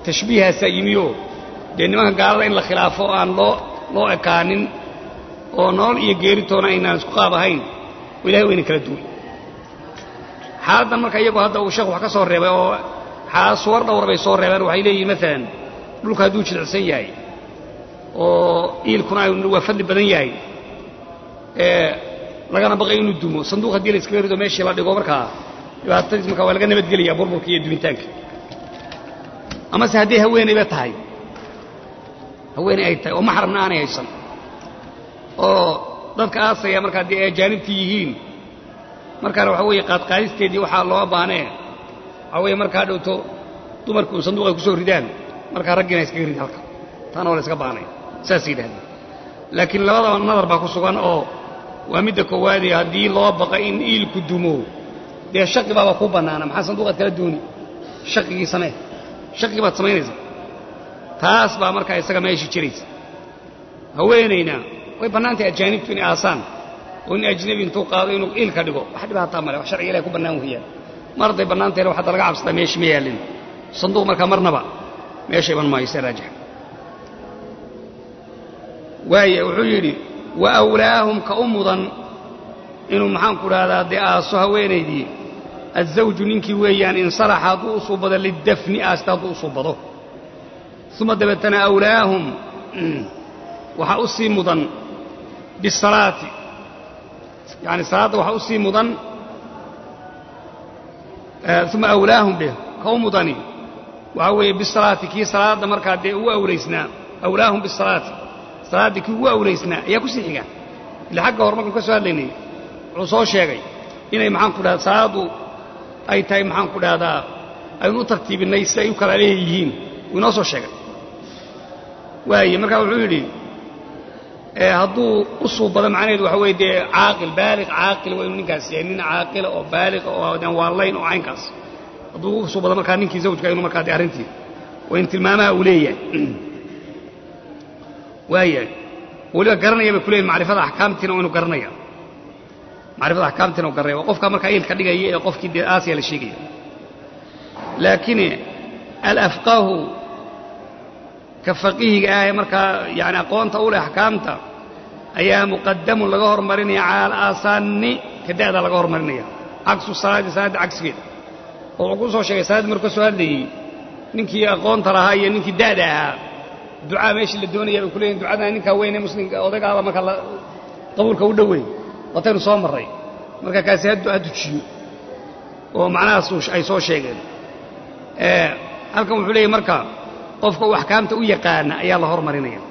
tashbiihaasaa yimioo dee nimanka gaalada in la khilaafo oo aan loo loo ekaanin oo nolol iyo geeritoona aynaan isku qaab ahayn oo ilahay wayna kala duwan xaaladdan marka iyagoo hadda uu sheekhu wax ka soo reebay oo xaalad suwar dhowr bay soo reebeen waxay leeyihin maalan dhulka hadduu jilicsan yahay oo iilkuna waa fadli badan yahay ee lagana baqay inuu dumo sanduuq haddii la iskaga rido meeshii la dhigo markaa dhibaatadiis markaa waa laga nabadgelayaa burburka iyo dumitaanka amase hadday haweenayba tahay haweenay ay tahay oo maxramna aanay haysan oo dadka aasaya marka haddii ay ajaanibtii yihiin markaana waxa weeye qaadqaadisteedii waxaa loo baanee waxaa weeye markaa dhowto dumarku un sanduuq ay ku soo ridaan markaa raggiina iskaga rid halka taana waa la iska baanay saas yidhahdeen laakiin labadaba nadar baa ku sugan oo waa midda koowaadee haddii loo baqa in iilku dumo dee shaqi baaba kuu bannaana maxaa sanduuqaad kala dooni shaqigii samee shaqigii baad samaynaysaa taas baa markaa isaga meeshii jiraysa haweenayna way bannaantahay ajaanibtu inay aasaan oo in ajnebi intuu qaado inuu iilka dhigo wax dhibaataa male wax sharciga ilahay ku bannaan weeyaan mar hadday bannaantahyna wax hadda laga cabsataa meeshii ma yaallin sanduuq markaa marnaba meesha iman maayo se raajix waaya wuxuu yidhi wa awlaahum ka u mudan inuu maxaanku dhahdaa dee aaso haweenaydii azawju ninkii weeyaan insalaxa hadduu u suubado lidafni aasta hadduu u suubado uma dabeetana awlaahum waxaa u sii mudan bisalaati yani salaadda waxaa u sii mudan uma awlaahum dheh ka u mudani waxaa weeye bisalaati kii salaadda markaa dee ugu awlaysnaa awlaahum bisalaati salaaddii kii ugu awlaysnaa ayaa ku sii xiga ila xagga hor markaan ka soo hadlaynay wuxuu soo sheegay inay maxaanku dhahda salaaddu ay tahay maxaanku dhahdaa aynu u tartiibinay si ay u kala leeyihiin wuu inoo soo sheegay waaye markaa wuxuu yidhi hadduu u suubado macnaheedu waxa weye dee caaqil baaliq caaqil waa inuu ninkaas yahay nin caaqila oo baaliqa oo aan waalayn oo caynkaas hadduu u suubado markaa ninkii zawjka inuu markaa dee arrintii waa in tilmaamaha uu leeyahay waayahay weliba garanaya bay ku leeyihin macrifada axkaamtiina waa inuu garanaya macrifada axkaamtiina u garanaya waa qofkaa markaa iilka dhigaya ee qofkii dee aasiya la sheegaya laakiin alafqahu ka faqihiga ah ee markaa yani aqoonta u leh axkaamta ayaa muqadamun laga hormarinaya cala alaasaani ka da'da laga hormarinaya cagsu salaadi salaadda cagsigeeda oo wuxuu ku soo sheegay salaaddii markuu ka soo hadlayey ninkii aqoonta lahaa iyo ninkii da'da ahaa ducaa meeshii la doonaya bay ku leeyihin ducadana ninkaa weyne muslimka odaygaaba marka qabuulka u dhoweyn wataynu soo marray marka kaasi ha dujiyo oo macnahaas ay soo sheegeen halkan wuxuu leeyahy marka qofka uu axkaamta u yaqaana ayaa la hormarinaya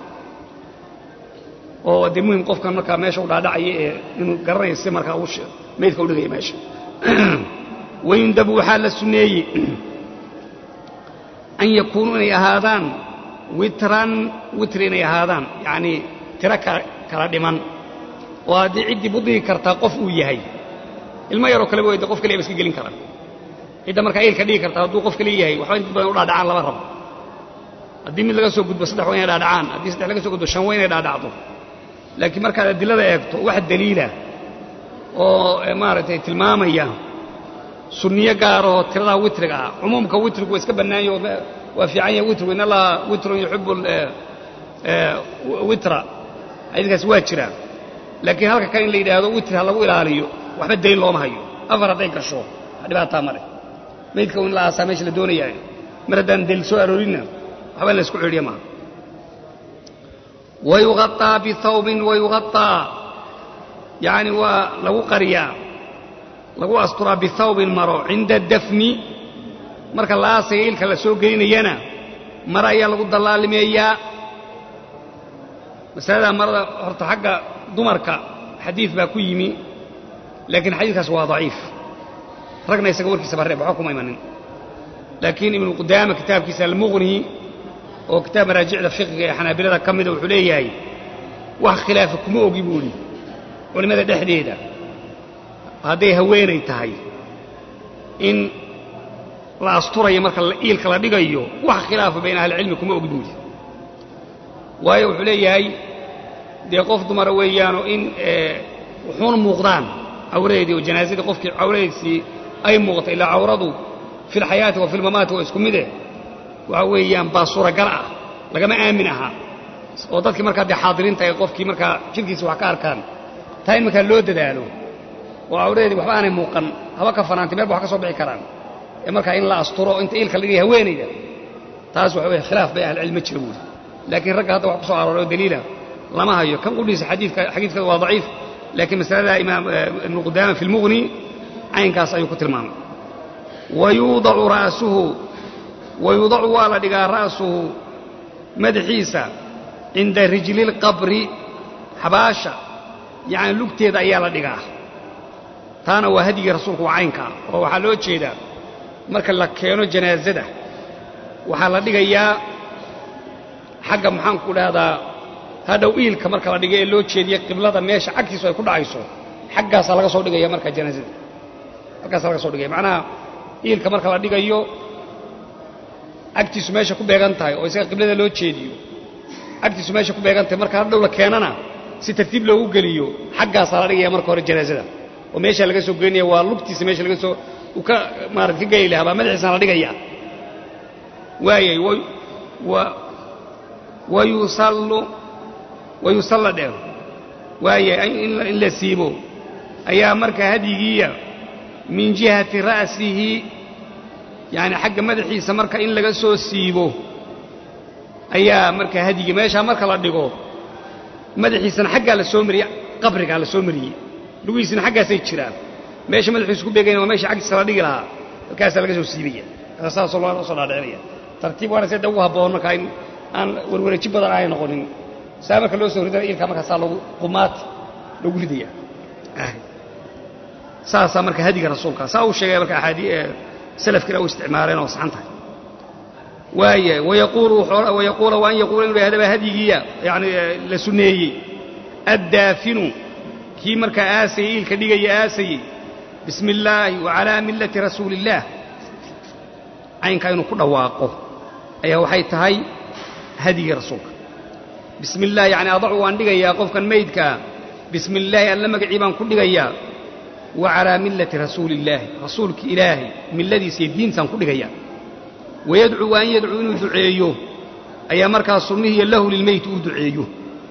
oo dee muhim qofkan markaa meesha u dhaadhacaya ee inuu garanayo si markaa meydka u dhigaya meesha wayundabu waxaa la sunneeyey an yakuunuu inay ahaadaan witran witri inay ahaadaan yacnii tiro kala dhiman oo haddii ciddii budigi kartaa qof uu yahay ilmo yaroo kaleba wayda qof kaliya ba iska gelin karaan cidda markaa iilka dhigi kartaa hadduu qof kale yahay waxba inta badan u dhaadhacaan lama rabo haddii mid laga soo gudbo saddex waa inay dhaadhacaan haddii saddex laga soo gudbo shan waa inay dhaadhacdo laakiin markaad adilada eegto wax daliila oo maaragtay tilmaamaya sunniyo gaaroo tiradaa witriga ah cumuumka witrigu waa iska bannaanya waa fiican yahay witrigu in allaha witrun yuxibu witra xadiiskaasi waa jiraa laakiin halka kan in la yidhaahdo witri ha lagu ilaaliyo waxba daliil looma hayo afar hadday gasho wax dhibaataa male maydka in la aasaa meesha la doonayaa mar haddaan daliil soo aroorinna waxba in la isku cedhiya maaha wayugaطaa bihawbin wayugaطaa yacni waa lagu qariyaa lagu asturaa bihawbin maro cinda dafni marka la aasaya ilka la soo gelinayana maro ayaa lagu dallaalimeeyaa masaladaa marada horta xagga dumarka xadiid baa ku yimi laakiin xadiidkaas waa daciif ragna isaga warkiisa ba reeb waxba kuma imanin laakiin ibnu qudaama kitaabkiisa almuqni oo kitaab maraajicda fiqiga ee xanaabilada ka mida wuxuu leeyahay wax khilaafa kuma ogi buu idhi culimmada dhexdeeda hadday haweenay tahay in la asturayo marka iilka la dhigayo wax khilaafa bayna ahlicilmi kuma ogi buu idhi waayo wuxuu leeyahay dee qof dumara weeyaanoo in wuxuuna muuqdaan cawradeedii oo janaasadii qofkii cawradiisii ay muuqata ilaa cawradu fi lxayaati wa fi lmamaati waa isku mide waxa weeyaan baa suuragal ah lagama aamin ahaa oo dadkii markaa dee xaadiriinta ay qofkii markaa jirkiisa wax ka arkaan taa in markaa loo dadaalo oo awradeedii waxba aanay muuqan haba ka fanaantay meel ba wax ka soo bixi karaan ee markaa in la asturo inta iilka la dhigaya haweenayda taas waxa weye khilaaf bay ahlicilmi jira buuri laakiin ragga hadda wax ku soo arooray oo daliila lama hayo kan qudhiisa xadiidka xadiidkada waa daciif laakiin masalada imaam ibnu qudaama fi lmughni caynkaas ayuu ku tilmaamay wayuudacu ra'suhu wayuudacu waa la dhigaa ra'suhu madaxiisa cinda rijli lqabri xabaasha yacni lugteeda ayaa la dhigaa taana waa hadyigii rasuulku waa caynka ah oo waxaa loo jeedaa marka la keeno janaasada waxaa la dhigayaa xagga maxaanku dhahdaa hadhow iilka marka la dhiga ee loo jeediya qiblada meesha cagtiisu ay ku dhacayso xaggaasaa laga soo dhigaya marka janaasada halkaasaa laga soo dhigaya macnaha iilka marka la dhigayo cagtiisu meesha ku beegan tahay oo isaga qiblada loo jeediyo cagtiisu meesha ku beegan tahay marka hadhow la keenana si tartiib loogu geliyo xaggaasaa la dhigaya marka hore janaasada oo meeshaa laga soo gelinaya waa lugtiisa meesha laga soo uu ka maarata ka geli lahaa baa madaxiisana la dhigaya waayay wayusallu wayusalla dheh waayay in la siibo ayaa marka hadyigiiya min jihati ra'sihi yacni xagga madaxiisa marka in laga soo siibo ayaa marka hadyigii meeshaa marka la dhigo madaxiisana xaggaa la soo mariyey qabrigaa la soo mariyey lugihiisina xaggaasay jiraan meesha madaxiisu ku beegayna waa meesha xaggiisa la dhigi lahaa halkaasaa laga soo siibaya saasoo loo soo dhaadhicinaya tartiib waana sida ugu habboon markaa in aan warwareeji badan aanay noqonin saa marka loo soo ridana ilkaa markaasaa lagu qumaati lagu ridaya saasaa marka hadiga rasuulka saa uu sheegaya marka axaadii salafkiina u isticmaaleen oo saxan tahay waaya wayaquulu wayaquula wa an yaquula inuu yahdaba hadyigiiya yani la sunneeyey addaafinu kii markaa aasayey iilka dhigaya aasayey bismi illaahi wa calaa millati rasuuli illaah caynkaa inuu ku dhawaaqo ayaa waxay tahay hadyigii rasuulka bismi illah yacni adacu waan dhigayaa qofkan maydkaa bismi illaahi alla magacii baan ku dhigayaa wa calaa millati rasuuli illaahi rasuulki ilaahay milladiisa iyo diintaan ku dhigayaa wayadcuu wa an yadcuu inuu duceeyo ayaa markaa sunnihiiyo lahu lilmeyti uu duceeyo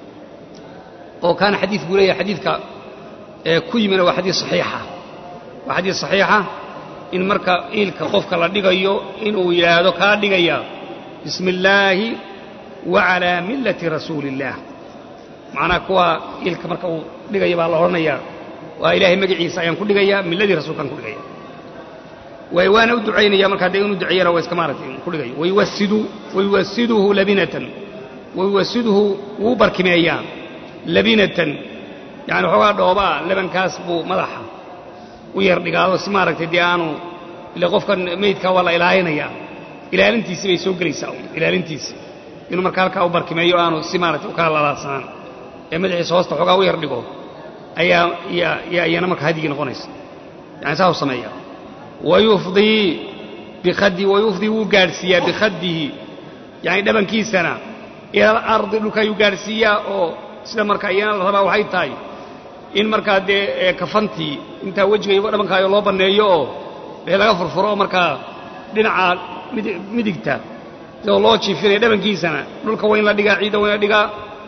oo kaana xadiid buu leeyahay xadiidka ee ku yimina waa xadiid saxiixa waa xadiid saxiixa in marka iilka qofka la dhigayo inuu yidhaahdo kaa dhigaya bismi illaahi wa calaa millati rasuuli illaah macnaha kuwa iilka marka uu dhigaya baa la odhanayaa waa ilaahay magaciisa ayaan ku dhigayaa milladii rasuulkaan ku dhigaya waana u ducaynaya markaa dee inuu duceeyana waa iska maaratay ku dhigayo wayuwasidu wayuwasiduhu labinatan wayuwasiduhu wuu barkimeeyaa labinatan yani waxoogaa dhoobaa labankaas buu madaxa u yar dhigaado si maaragtay dee aanu ile qofkan meydkaa waa la ilaalinayaa ilaalintiisii bay soo gelaysaa ilaalintiisi inuu markaa halkaa u barkimeeyo aanu si maaragtay u kala lalaadsanaan ee madaxiisa hoosta waxoogaa u yar dhigo ayaa iyana marka hadyigii noqonaysa yani saa u sameeya wayufdii bikhaddi wayufdii wuu gaadhsiiyaa bikhaddihi yani dhabankiisana ila alardi dhulka ayuu gaadhsiiyaa oo sida marka iyana la rabaa waxay tahay in markaa dee kafantii intaa wejiga iyo dhabankaayo loo banneeyo oo dee laga furfuro oo markaa dhinaca midigta sidoo loo jiifinaya dhabankiisana dhulka waa in la dhigaa ciidda waa in la dhigaa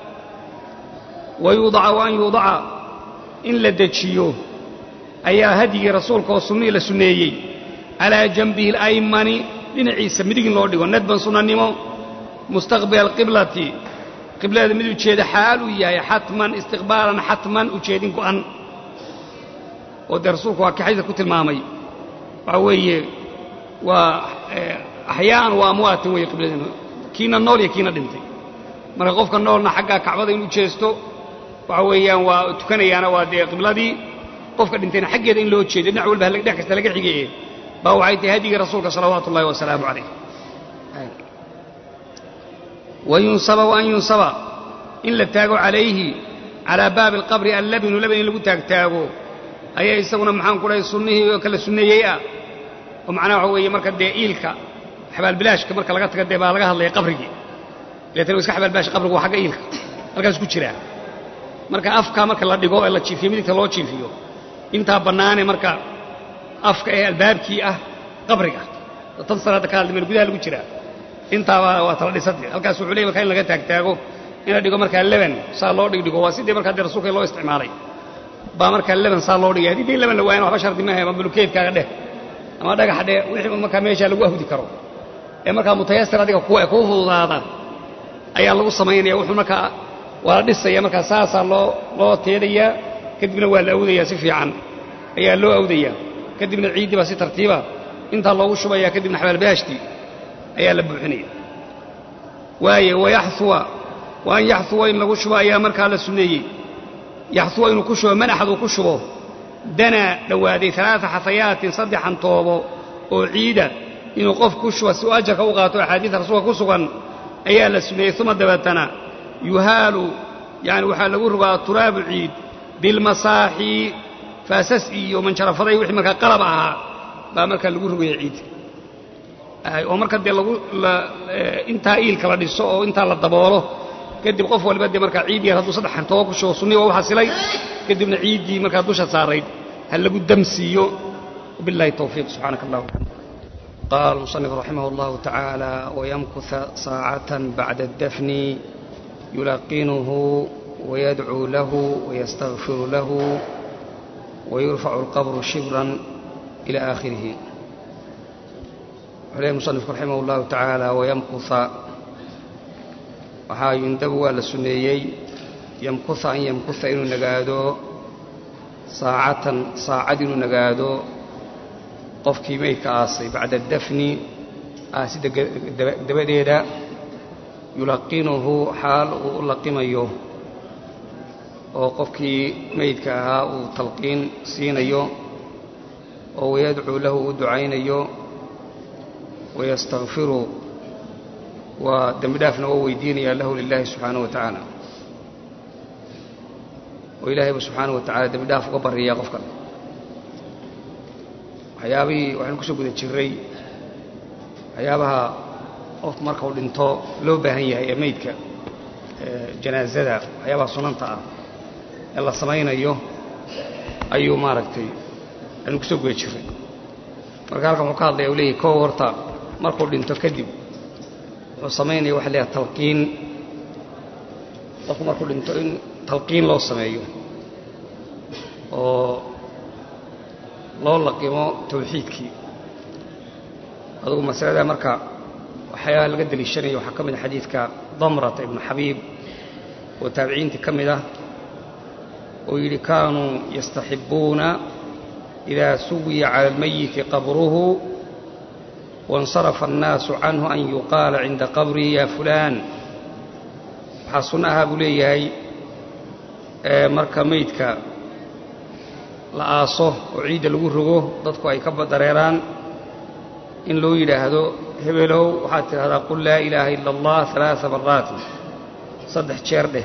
wayuudaca wa an yuudaca in la dejiyo ayaa hadyigii rasuulka oo sunnihii la sunneeyey calaa janbihi alaymani dhinaciisa midig in loo dhigo nadban sunnanimo mustaqbila alqiblati qiblada mid ujeeda xaal uu yahay xatman istiqbaalan xatman ujeedin go'an oo dee rasuulku waa kii xadiidka ku tilmaamay waxaa weeye waa axyaa'an waa amwaatan weeye qibladina kiina nool iyo kiina dhintay marka qofka noolna xaggaa kacbada inuu jeesto waxa weeyaan waa tukanayaana waa dee qibladii qofka dhintayna xaggeeda in loo jeedo dhinac walba dhinac kasta laga xigeye baa waxay tahay hadyigii rasuulka salawaatu ullahi wasalaamu calayh wayunsaba waan yunsaba in la taago calayhi calaa baabi alqabri allabinu labin in lagu taagtaago ayaa isaguna maxaan ku dhahay sunnihii oo kala sunneeyey ah oo macnaha waxa weeye marka dee iilka xabaalbilaashka marka laga taga dee baa laga hadlaya qabrigii leetan iska xabaalbilaash qabrigu waa xagga iilka halkaas ku jiraa marka afka marka la dhigo ee la jiifiyo midigta loo jiifiyo intaa bannaane marka afka ee albaabkii ah qabriga tan salaadda ka hadlimeen gudaha lagu jiraa intaaba waa tala dhisatay halkaas wuxuu leeyay markaa in laga taagtaago in la dhigo markaa leban saa loo dhigdhigo waa sidii markaa dee rasuulka loo isticmaalay baa markaa leban saa loo dhigay haddii dee leban la waayana waxba shardi maaha ama bulukeedkaaga dheh ama dhagaxa dheh wixii markaa meeshaa lagu ahudi karo ee markaa mutayasir adiga kuwa kuu fududaada ayaa lagu samaynaya wuxuu markaa waa la dhisaya markaa saasaa loo loo teedayaa kadibna waa la awdayaa si fiican ayaa loo awdayaa kadibna ciiddii baa si tartiiba intaa loogu shubaya kadibna xabaalbaashtii ayaa la buuxinaya waaye wayaxuwa wa an yaxuwa in lagu shubo ayaa markaa la sunneeyey yaxuwa inuu ku shubo manaxad uu ku shubo danaa dhowaaday alaaa xafayaatin saddexan toobo oo ciida inuu qof ku shubo si uu ajarka u qaato axaadiida rasuulka ku sugan ayaa la sunneeyey uma dabeetana yuhaalu yani waxaa lagu rogaa turaabu ciid bilmasaaxi faasas iyo manjarafaday wixii markaa qalab ahaa baa markaa lagu rogaya ciid oo marka dee lagu intaa iilka la dhiso oo intaa la daboolo kadib qof waliba dee markaa ciid yar hadduu saddex xantoobo ku shubo sunnihi waa u xasilay kadibna ciiddii markaa dusha saarayd ha lagu damsiiyo wabillahi towfiiq subxaanaka allah قال المصنف رحمه الله تعالى ويمكث ساعة بعد الدفن يلقنه ويدعو له ويستغفر له ويرفع القبر شبرا إلى آخره عليه المصنف رحمه الله تعالى ويمكث waxaa yundabu waa la suneeyey yamkuha an yamkuha inuu nagaado saacatan saacad inuu nagaado qofkii meydka aasay bacda dafni aasida dabadeeda yulaqinuhu xaal uu u laqimayo oo qofkii meydka ahaa uu talqiin siinayo oo wayadcuu lahu u ducaynayo wayastakfiru waa dembi dhaafna waa weydiinayaa lahu lilaahi subxaanahu wa tacaala oo ilaahayba subxaanahu wa tacala dembi dhaaf uga baryayaa qofkan waxyaabihii waxaynu kusoo guda jirray waxyaabaha qofku marka uu dhinto loo baahan yahay ee meydka janaasada waxyaabaha sunanta ah ee la samaynayo ayuu maaragtay aynu kusoo guda jirray marka halkan wuxuu ka hadlaya u leeyahy kow horta markuu dhinto kadib wuxuu samaynaya waxa leeyahay talqiin qofku markuu dhinto in talqiin loo sameeyo oo loo laqimo tawxiidkii adugu masalada marka waxyaaba laga deliishanaya waxaa ka mid a xadiidka damrata ibnu xabiib oo taabiciintii ka mid ah oo yidhi kaanuu yastaxibbuuna idaa suwiya cala almayiti qabruhu waاnsarafa annaasu canhu an yuqaala cinda qabrihi ya fulaan waxaa sunno ahaa buu leeyahay marka meydka la aaso oo ciidda lagu rogo dadku ay ka dareeraan in loo yidhaahdo hebelow waxaad tidhahdaa qul laa ilaaha ila allah alaaa maraatin saddex jeer dheh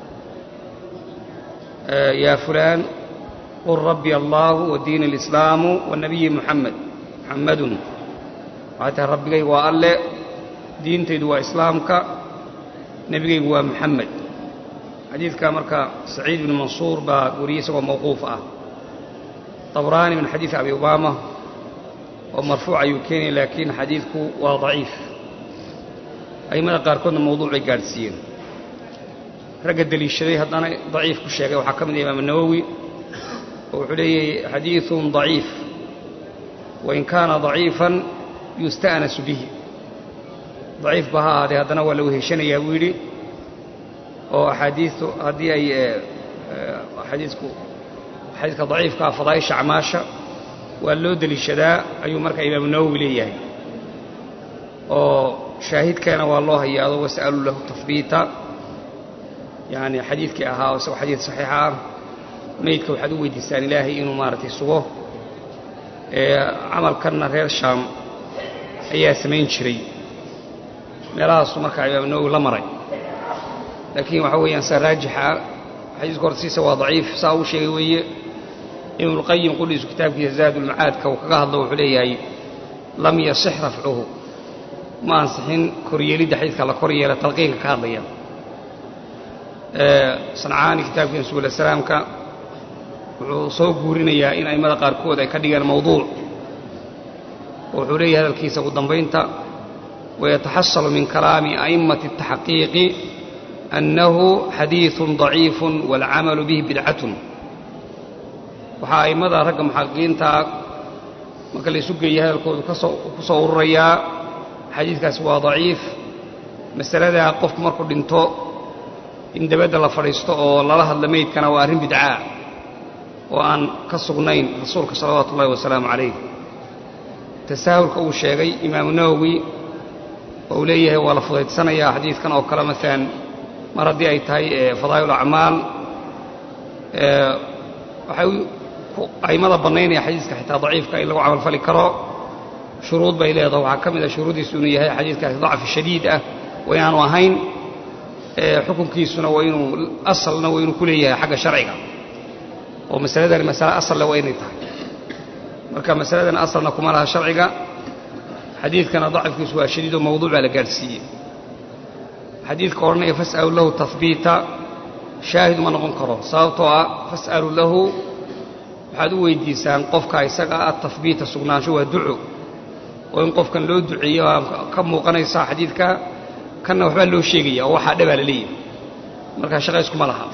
yaa fulaan qul rabbi allaahu wa diini alislaamu wa nabiyi muxamed muxammadun waxaad tihaa rabbigaygu waa alle diintaydu waa islaamka nebigaygu waa muxamed xadiidka marka saciid ibnu mansuur baa wariyey isagoo mawquuf ah طبراني من حديث أبي أمامة ومرفوع يمكن لكن حديثك وضعيف أي ماذا قال كنا موضوع قارسين رقد دليل الشريح أنا ضعيف كل شيء وحكم الإمام النووي وحلي حديث ضعيف وإن كان ضعيفا يستأنس به ضعيف بها هذا هذا نوى لو هشان يويلي وأحاديث هذه أي حديثكم xadiidka daciifkaa fadaaisha acmaasha waa loo deliishadaa ayuu marka imaamu nawowi leeyahay oo shaahidkeena waa loo hayaado was'aluu lahu tahbiita yani xadiidkii ahaa oo isagoo xadiid saxiixa ah meydka waxaad u weydiistaan ilaahay inuu maaragtay sugo camalkanna reer shaam ayaa samayn jiray meelahaasu markaa imaamu nawowi la maray laakiin waxaa weeyaan saa raajixa xadiiska hortiisa waa daciif saa uu sheegay weeye ibnulqayim qudhiisu kitaabkiisa zaadulmacaadka uu kaga hadlo wuxuu leeyahay lam yasix rafcuhu ma ansixin koryeelidda xadiidka la kor yeela talqiinka ka hadlaya sancaani kitaabkiisa subula salaamka wuxuu soo guurinayaa in a'immada qaarkood ay ka dhigeen mawduuc oo wuxuu leeyahay hadalkiisa ugu dambaynta ويتحصل من كلام أئمة التحقيق أنه حديث ضعيف والعمل به بدعة waxaa a'immada ragga muxaqiqiinta marka la isu geeya hadalkoodu ku soo ururayaa xadiidkaasi waa daciif masaladaa qofku markuu dhinto in dabadda la fadhiisto oo lala hadla meydkana waa arrin bidcaa oo aan ka sugnayn rasuulka salawaatu ullahi wasalaamu calayh tasaahulka uu sheegay imaamu nawowi oo uu leeyahay waa la fudaydsanayaa xadiidkan oo kale maalan mar haddii ay tahay fadaa'il acmaal waxay a'immada bannaynaya xadiiska xitaa daciifka in lagu camalfali karo shuruud bay leedaho waxaa ka mid a shuruuddiisu inuu yahay xadiidkaasi dacfi shadiid ah waa inaanu ahayn xukunkiisuna waa inuu asalna waa inuu ku leeyahay xagga sharciga oo masaladani masale asalle waa inay tahay marka masaladan asalna kuma laha sharciga xadiidkana dacifkiisu waa shadiid oo mawduuc baa la gaadhsiiyey xadiidka odhanaya fas'alu lahu tahbiita shaahid uma noqon karo sababtoo ah fas'alu lahu waxaad u weydiisaan qofka isaga ah tahbiita sugnaansho waa duco oo in qofkan loo duceeyo waa ka muuqanaysa xadiidka kanna waxbaa loo sheegaya oo waxaa dhabaa la leeyahay marka shaqayskuma laha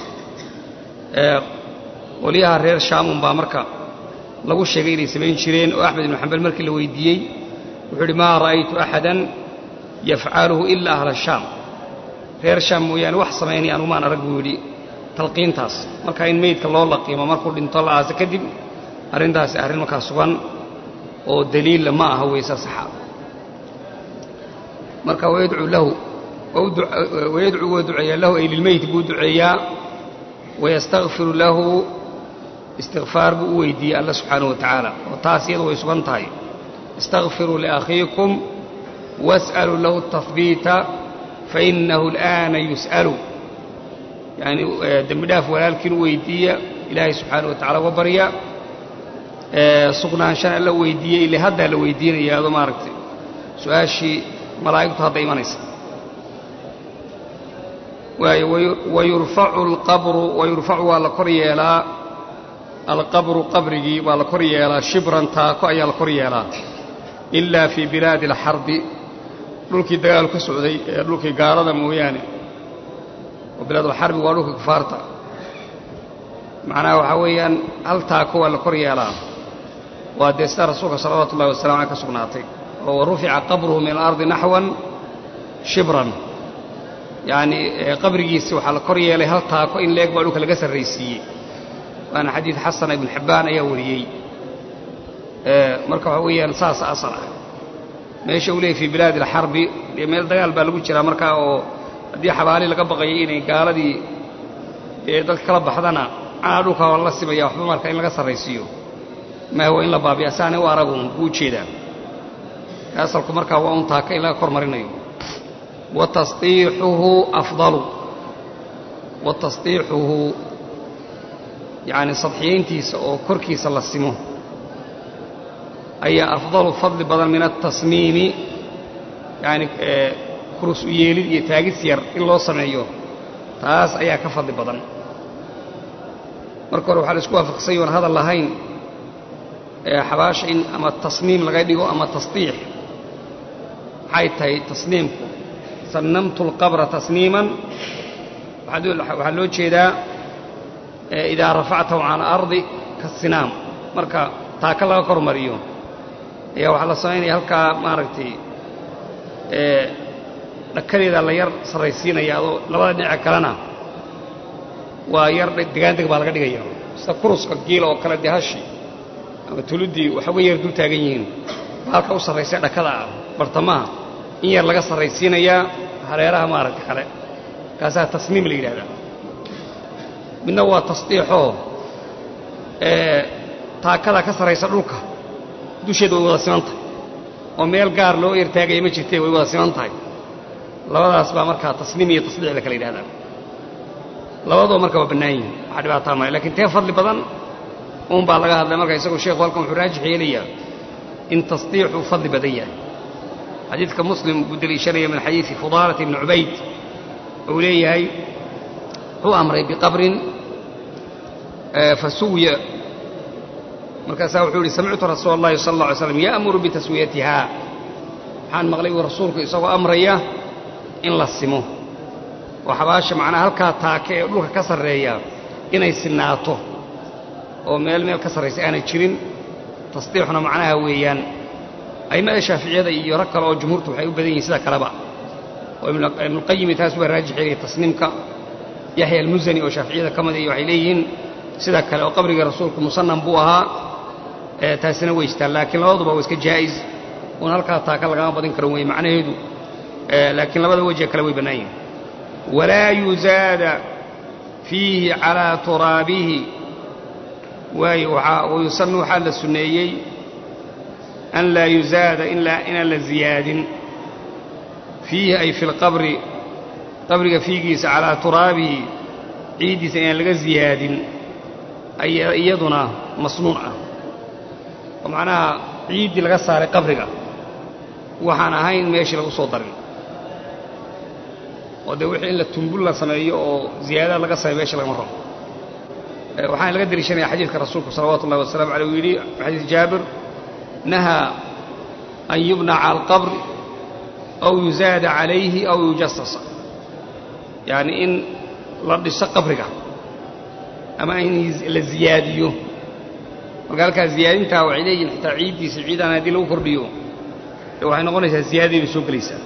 qolyaha reer shaamun baa marka lagu sheegay inay samayn jireen oo axmed ibnu xambal markii la weydiiyey wuxuu idhi maa ra'aytu axadan yafcaluhu ilaa ahla shaam reer shaam mooyaane wax samaynaya anumaan arag buu yidhi talqiintaas marka in meydka loo laqiimo markuu dhinto la aasa kadib arrintaasi arrin markaa sugan oo daliilla ma aha weyse saxa marka wayadcuu lahu wayadcuu waa duceeyaa lahu ay lilmeyti buu duceeyaa wayastakfiru lahu istikfaar buu u weydiiyey alla subxaanahu wa tacaala oo taas iyadu way sugan tahay istakfiruu liakhiikum was'aluu lahu tahbiita fainahu al'aana yus'alu yacni dembi dhaaf walaalkiin u weydiiya ilaahay subxaana wa tacala uga barya sugnaanshan alla weydiiyey ile haddaa la weydiinaya adoo maaragtay su-aashii malaa'igtu hadda imanaysa waayo wayurfacu alqabru wayurfacu waa la kor yeelaa alqabru qabrigii waa la kor yeelaa shibran taako ayaa la kor yeelaa ilaa fii bilaadi alxarbi dhulkii dagaal ka socday ee dhulkii gaalada mooyaane oo bilaadulxarbi waa dhulkii kufaarta macnaha waxaa weeyaan hal taako waa la kor yeelaa waa dee sida rasuulka salawaatu ullahi wasalam aleh ka sugnaatay oo wa rufica qabruhu min alardi naxwan shibran yacnii qabrigiisi waxaa la kor yeelay hal taako in leeg baa dhulka laga sarraysiiyey waana xadiid xasana ibnu xibbaan ayaa wariyey marka waxaa weeyaan saasa asal ah meesha uu leeyay fii bilaadi alxarbi dee meel dagaal baa lagu jiraa markaa oo haddii xabaali laga baqayay inay gaaladii dee dadka kala baxdana cana dhulka la simaya waxba marka in laga sarraysiiyo maaha waa in la baabiya saanay u aragun buu ujeedaa asalku markaa waa un taaka in laga kor marinayo wa tasdiixuhu afdalu wa tasdiixuhu yacni sadxiyayntiisa oo korkiisa la simo ayaa afdalu fadli badan min altasmiimi yacni kurus u yeelid iyo taagis yar in loo sameeyo taas ayaa ka fadli badan marka hore waxaa la isku waafaqsany oon hadal lahayn xabaasha in ama tasniim laga dhigo ama tasdiix maxay tahay tasniimku sannamtu alqabra tasniiman waxaa loo jeedaa idaa rafactahu cala alardi kasinaam marka taaka laga kor mariyo ayaa waxaa la samaynaya halkaa maaragtay dhakadeeda la yar sarraysiinaya adoo labada dhinaca kalena waa yar degaandeg baa laga dhigaya sida kuruska giila oo kale dee hashi ama tuluddii waxuga yar dul taagan yihiin baalka u sarraysay dhakada ah bartamaha in yar laga sarraysiinayaa hareeraha maaragta kale kaasaa tasniim la yidhahdaa midna waa tasdiixoo taakada ka sarraysa dhulka dusheeda way wada siman tahay oo meel gaar loo ertaagaya ma jirtee way wada siman tahay labadaas baa markaa tasniim iyo tasdiix la kala yidhahdaa labadoo marka waa bannaan yihin waxaa dhibaataa male lakiin tee fadli badan uun baa laga hadlay marka isagoo sheekhu halkan wuxuu raajix yeelayaa in tasdiixuu fadli badan yahay xadiidka muslim buu deliishanaya min xadiidi fudaalata ibni cubayd uu leeyahay wuxuu amray biqabrin fasuwiya markaasaa wuxuu yihi samictu rasuula اllahi sala اlla alay slam ya'muru bitaswiyatiha waxaan maqlay uu rasuulku isagoo amraya in la simo oo xabaasha macnaha halkaa taake ee dhulka ka sarreeya inay sinaato oo meel meel ka sarraysa aanay jirin tasdiixuna macnaha weeyaan a'immada shaaficiyada iyo rag kale oo jumhuurtu waxay u badan yihiin sida kaleba oo ibnuqayimi taas waa raajix yeelaya tasniimka yaxya almusani oo shaaficiyada ka mid iyo waxay leeyihiin sida kale oo qabriga rasuulku musanam buu ahaa taasina way jirtaan laakiin labaduba waa iska jaa'is uun halkaa taaka lagama badin karo weye macnaheedu laakiin labada wejee kale way bannaan yihin walaa yuzaada fiihi calaa turaabihi waayo wayusanu waxaa la sunneeyey an laa yuzaada inaan la ziyaadin fiihi ay fi lqabri qabriga fiigiisa calaa turaabihi ciiddiisa inaan laga ziyaadin iyaduna masnuun ah oo macnaha ciiddii laga saaray qabriga waxaan ahayn meeshii lagu soo darin oo dee wixii in la tumbul la sameeyo oo ziyaadaad laga sameeyo meesha lagama rabo waxaana laga deliishanaya xadiidka rasuulku salawatu ullahi wasalamu aleyh uu yidhi xadiis jaabir nahaa an yubnaca alqabr aw yuzaada calayhi aw yujasasa yacni in la dhiso qabriga ama in la ziyaadiyo marka halkaa ziyaadintaa waxay leeyihin xitaa ciiddiisa ciidaan haddii lagu kordhiyo dee waxay noqonaysaa ziyaadadii bay soo gelaysaa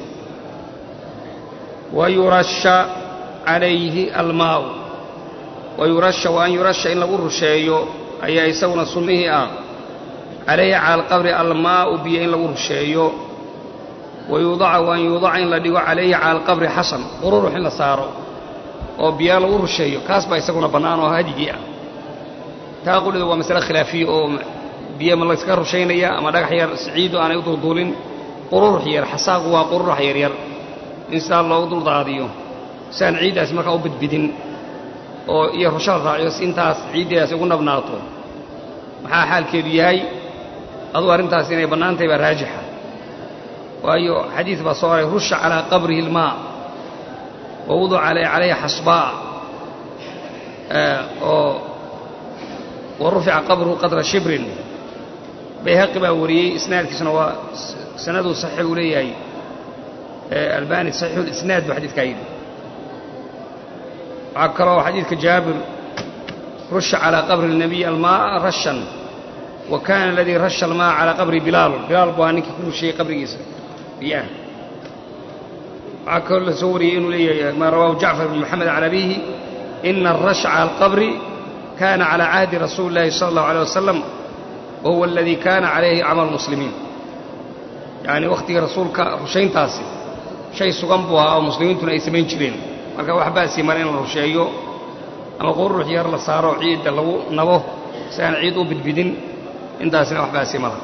wa yurasha calayhi almaa'u wa yurasha wa an yurasha in lagu rusheeyo ayaa isaguna sunnihii ah calayhi cala alqabri almaa'u biyo in lagu rusheeyo wa yuudaca wa an yuudaca in la dhigo calayhi cala alqabri xasan qururux in la saaro oo biyaa lagu rusheeyo kaas baa isaguna bannaan oo hadigii ah taa qulidu waa masale khilaafiya oo biyo ma layska rushaynaya ama dhagax yar siciidu aanay u dulduulin qururux yar xasaaqu waa qururux yaryar in sidaa loogu duldaadiyo si aan ciiddaasi markaa u bidbidin oo iyo rusha la raaciyo si intaas ciiddeedaasi ugu nabnaato maxaa xaalkeedu yahay aduu arrintaas inay bannaan tahay baa raajixa waayo xadiis baa soo aray rusha calaa qabrihi ilmaa wa wuduca calayha xasbaa oo wa rufica qabruhu qadra shibrin bayhaqi baa wariyey isnaadkiisuna waa sanaduu saxiix uu leeyahay albani saxiixulisnaad buu xadiidkaa yidhi waxaa kaloo xadiidka jaabir rusha calaa qabri الnabiy almaaa rashan wa kana aladii rasha almaa calaa qabri bilaal bilaal buu ahaa ninkii ku rushayey qabrigiisa biyaha waxaa kaloo la soo wariyey inuu leeyahay maa rawaahu jacfar bn moxamed can abihi ina arasha cala alqabri kana calى cahdi rasuuli اllahi salى اllahu alيه wasalam wa huwa aladii kana calayhi camal muslimiin yacni wakhtigii rasuulka rushayntaasi shay sugan buu ahaa oo muslimiintuna ay samayn jireen marka wax baasii mara in la rusheeyo ama qururux yar la saaro ciidda lagu nabo si aan ciid u bidbidin intaasina wax baasii mara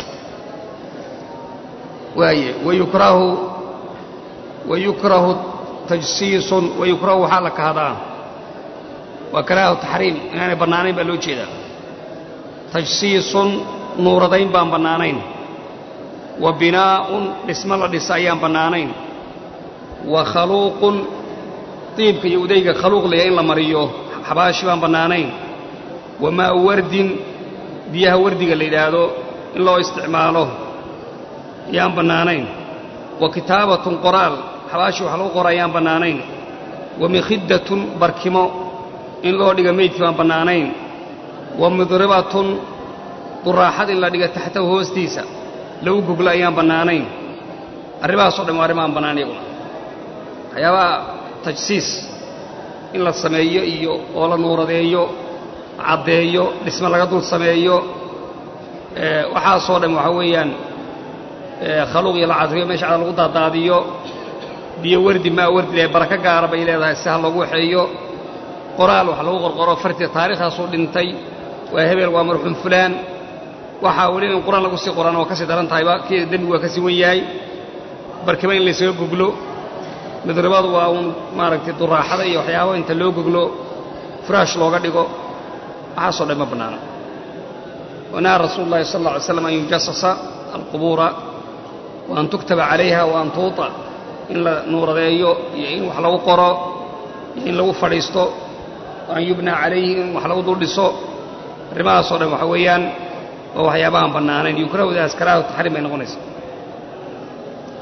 waaye wayukrahu wayukrahu tajsiisun wayukrahu waxaa la kahdaa waa karaahu taxriim inaanay bannaanayn baa loo jeedaa tajsiisun nuuradayn baan bannaanayn wa binaa'un dhismo la dhisa ayaan bannaanayn wa khaluuqun diibka iyo udayga khaluuq leeya in la mariyo xabaashi baan bannaanayn wa maa'u wardin biyaha wardiga la yidhaahdo in loo isticmaalo yaan bannaanayn wa kitaabatun qoraal xabaashi wax lagu qora ayaan bannaanayn wa mikhiddatun barkimo in loo dhiga meydkii baan bannaanayn wa midribatun duraaxad in la dhiga taxtahu hoostiisa lagu goglo ayaan bannaanayn arrimahaasoo dhan waa arrima aan bannaan iyaguna waxyaabaha tajsiis in la sameeyo iyo oo la nuuradeeyo caddeeyo dhisme laga dul sameeyo waxaasoo dhan waxaa weeyaan khaluuq iyo la cadriyo meesha cada lagu daadaadiyo biyo wardi maa wardi leh barako gaara bay leedahay si ha loogu waxeeyo qoraal wax lagu qorqoro fartiga taarikhdaasuu dhintay waa hebel waa marxuum fulaan waxaa weli in qur-aan lagu sii qoraan waa ka sii daran tahayba kii dembigu waa ka sii wan yahay barkima in laysaga goglo midribadu waa uun maaragtay duraaxada iyo waxyaaba inta loo goglo furaash looga dhigo waxaasoo dhan ma bannaana wanaha rasuulu llahi sal alla alay slam an yujasasa alqubuura wa an tuktaba calayha wa an tuuta in la nuuradeeyo iyo in wax lagu qoro iyo in lagu fadhiisto wa an yubna calayhi in wax lagu dul dhiso arrimahaasoo dhan waxa weeyaan waa waxyaabahaan bannaanayn yukrahdaas karaahu taxriim bay noqonaysaa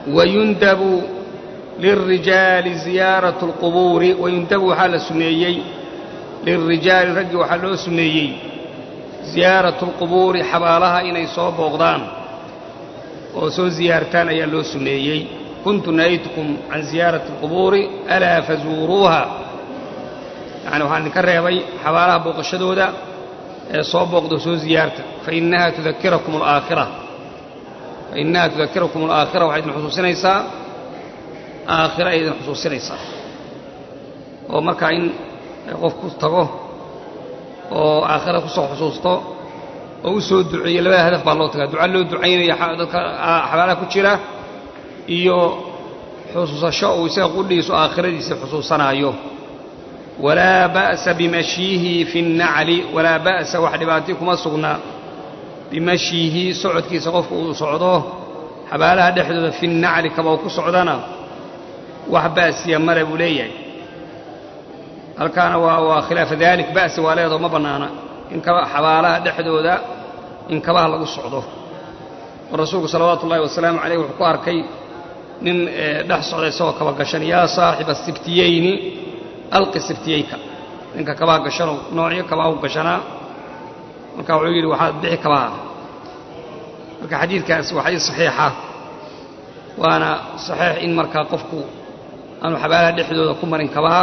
wayundabu lilrijaali ziyaaratu alqubuuri wayundabu waxaa la sunneeyey lilrijaali raggii waxaa loo sunneeyey ziyaaratu alqubuuri xabaalaha inay soo booqdaan oo soo ziyaartaan ayaa loo sunneeyey kuntu nahaytukum can ziyaarati alqubuuri alaa fazuuruuha yacni waxaan idinka reebay xabaalaha booqashadooda ee soo booqdo soo ziyaarta fainaha tudakirakum alaakhira fainaha tudakirakum alaakhira waxay idin xusuusinaysaa aakhira ay idin xusuusinaysaa oo markaa in qofku tago oo aakhira ku soo xusuusto oo u soo duceeyo labada hadaf baa loo tagaa duca loo ducaynaya dadka xabaalaha ku jira iyo xusuusasho uu isaga qudhiisu aakhiradiisa xusuusanaayo walaa ba'sa bimashyihi fi nnacli walaa ba'sa wax dhibaatay kuma sugna bimashyihi socodkiisa qofku uu socdo xabaalaha dhexdooda fi nnacli kaba uu ku socdana wax ba'siya male buu leeyahay halkaana waa waa khilaafa dalik ba'si waa leedoo ma bannaana in kaba xabaalaha dhexdooda in kabaha lagu socdo oo rasuulku salawaatu ullahi wasalaamu caleyh wuxuu ku arkay nin dhex socda isagoo kaba gashan yaa saaxiba sibtiyeyni alqi sibtiyeyka ninka kabaha gashano noocyo kabaha u gashanaa marka wuxuu yidhi waxaad bixi kabaha marka xadiidkaas waa xadiid saxiixa waana saxiix in markaa qofku aanu xabaalaha dhexdooda ku marin kabaha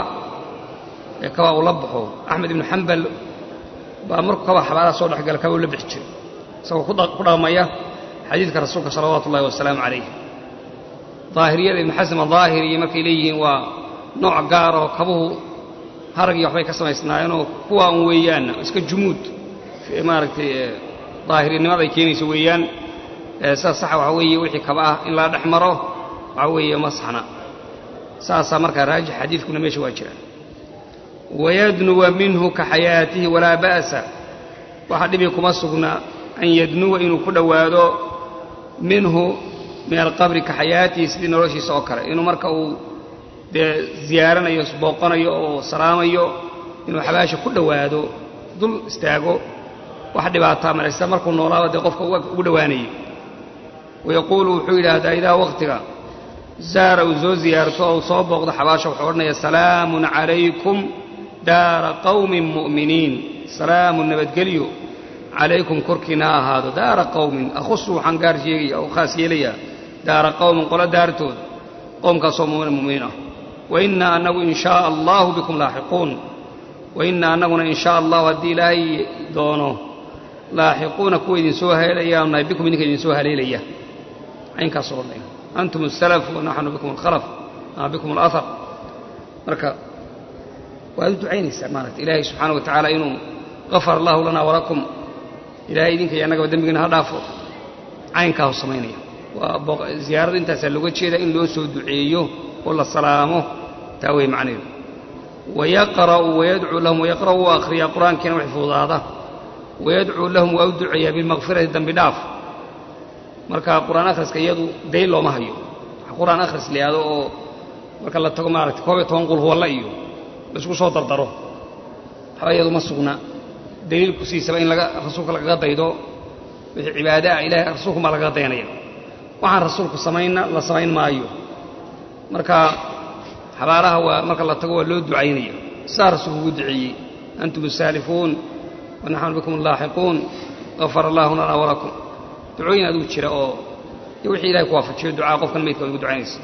ee kabaa uu la baxo axmed ibnu xambal baa markuu kabaa xabaalaha soo dhexgala kaba u la bixi jiray isagoo ku dhaqmaya xadiidka rasuulka salawaatu ullahi wasalaamu calayh daahiriyada ibnu xasan adaahiriyo markay leeyihiin waa nooc gaar oo kabuhu harag iyo waxbay ka samaysnaayeenoo kuwa un weeyaanna iska jumuud maaragtay daahirinimada ay keenayso weeyaan sidaas saxa waxaa weeye wixii kaba ah in laa dhex maro waxaa weeye masxna saasaa markaa raajix xadiidkuna meesha waa jiraan wayadnuwa minhu ka xayaatihi walaa ba'sa waxa dhibi kuma sugna an yadnuwa inuu ku dhowaado minhu min alqabri ka xayaatihi sidii noloshiisa oo kale inuu marka uu dee ziyaaranayo booqanayo oo salaamayo inuu xabaasha ku dhowaado dul istaago wax dhibaataa malaysta markuu noolaaba dee qofka ugu dhowaanayay wayaquulu wuxuu yidhaahdaa idaa wakhtiga zaara uu soo ziyaarto ou soo booqdo xabaasha wuxuu odhanaya salaamun calaykum daara qawmin mu'miniin salaamun nabadgelyo calaykum korkiina ha ahaado daara qawmin akhusu waxaan gaar sheegaya oo khaas yeelayaa daara qawmin qolo daartood qowmkaasoo mumina mu'miniin ah wainaa annagu in shaaa allaahu bikum laaxiquun wainaa annaguna in shaa allahu haddii ilaahay doono laaxiquuna kuwa idinsoo haleelayaanu nahay bikum idinka idinsoo haleelaya caynkaasoo odhanaya antum asalaf wanaxnu bikum alkhalaf ama bikum alahar marka waad u ducaynaysaa maaragta ilaahay subxaana wa tacaala inuu gafar allahu lanaa walakum ilaahay idinka iyo annagaba dembigiina ha dhaafo caynkaasu samaynaya waa ziyaarada intaasaa looga jeeda in loo soo duceeyo oo la salaamo taa wey macnaheedu wayaqra'u wayadcuu lahum wayaqra'u waa akhriyaa qur-aankiina wax fududaada wayadcuu lahum waa u duceeyaa bilmakfirati dembi dhaaf marka qur-aan akhriska iyadu dayl looma hayo wax qur-aan akhris la yihahdo oo marka la tago maaragtay koob iyo toban qul huwalla iyo laisku soo dardaro waxba iyadu ma sugna daliilku siisaba in laga rasuulka lagaga daydo wixii cibaade ah ilahay rasuulkumaa lagaga dayanaya waxaan rasuulku samaynna la samayn maayo marka xabaalaha waa marka la tago waa loo ducaynaya sidaa rasuulku ugu duceeyey antum asaalifuun wanaxnu bikum allaaxiquun gafar allaahu lanaa walakum ducooyin aduu jira oo de wixii ilahay ku waafajiyo ducaa qofkan maydka ugu ducaynaysa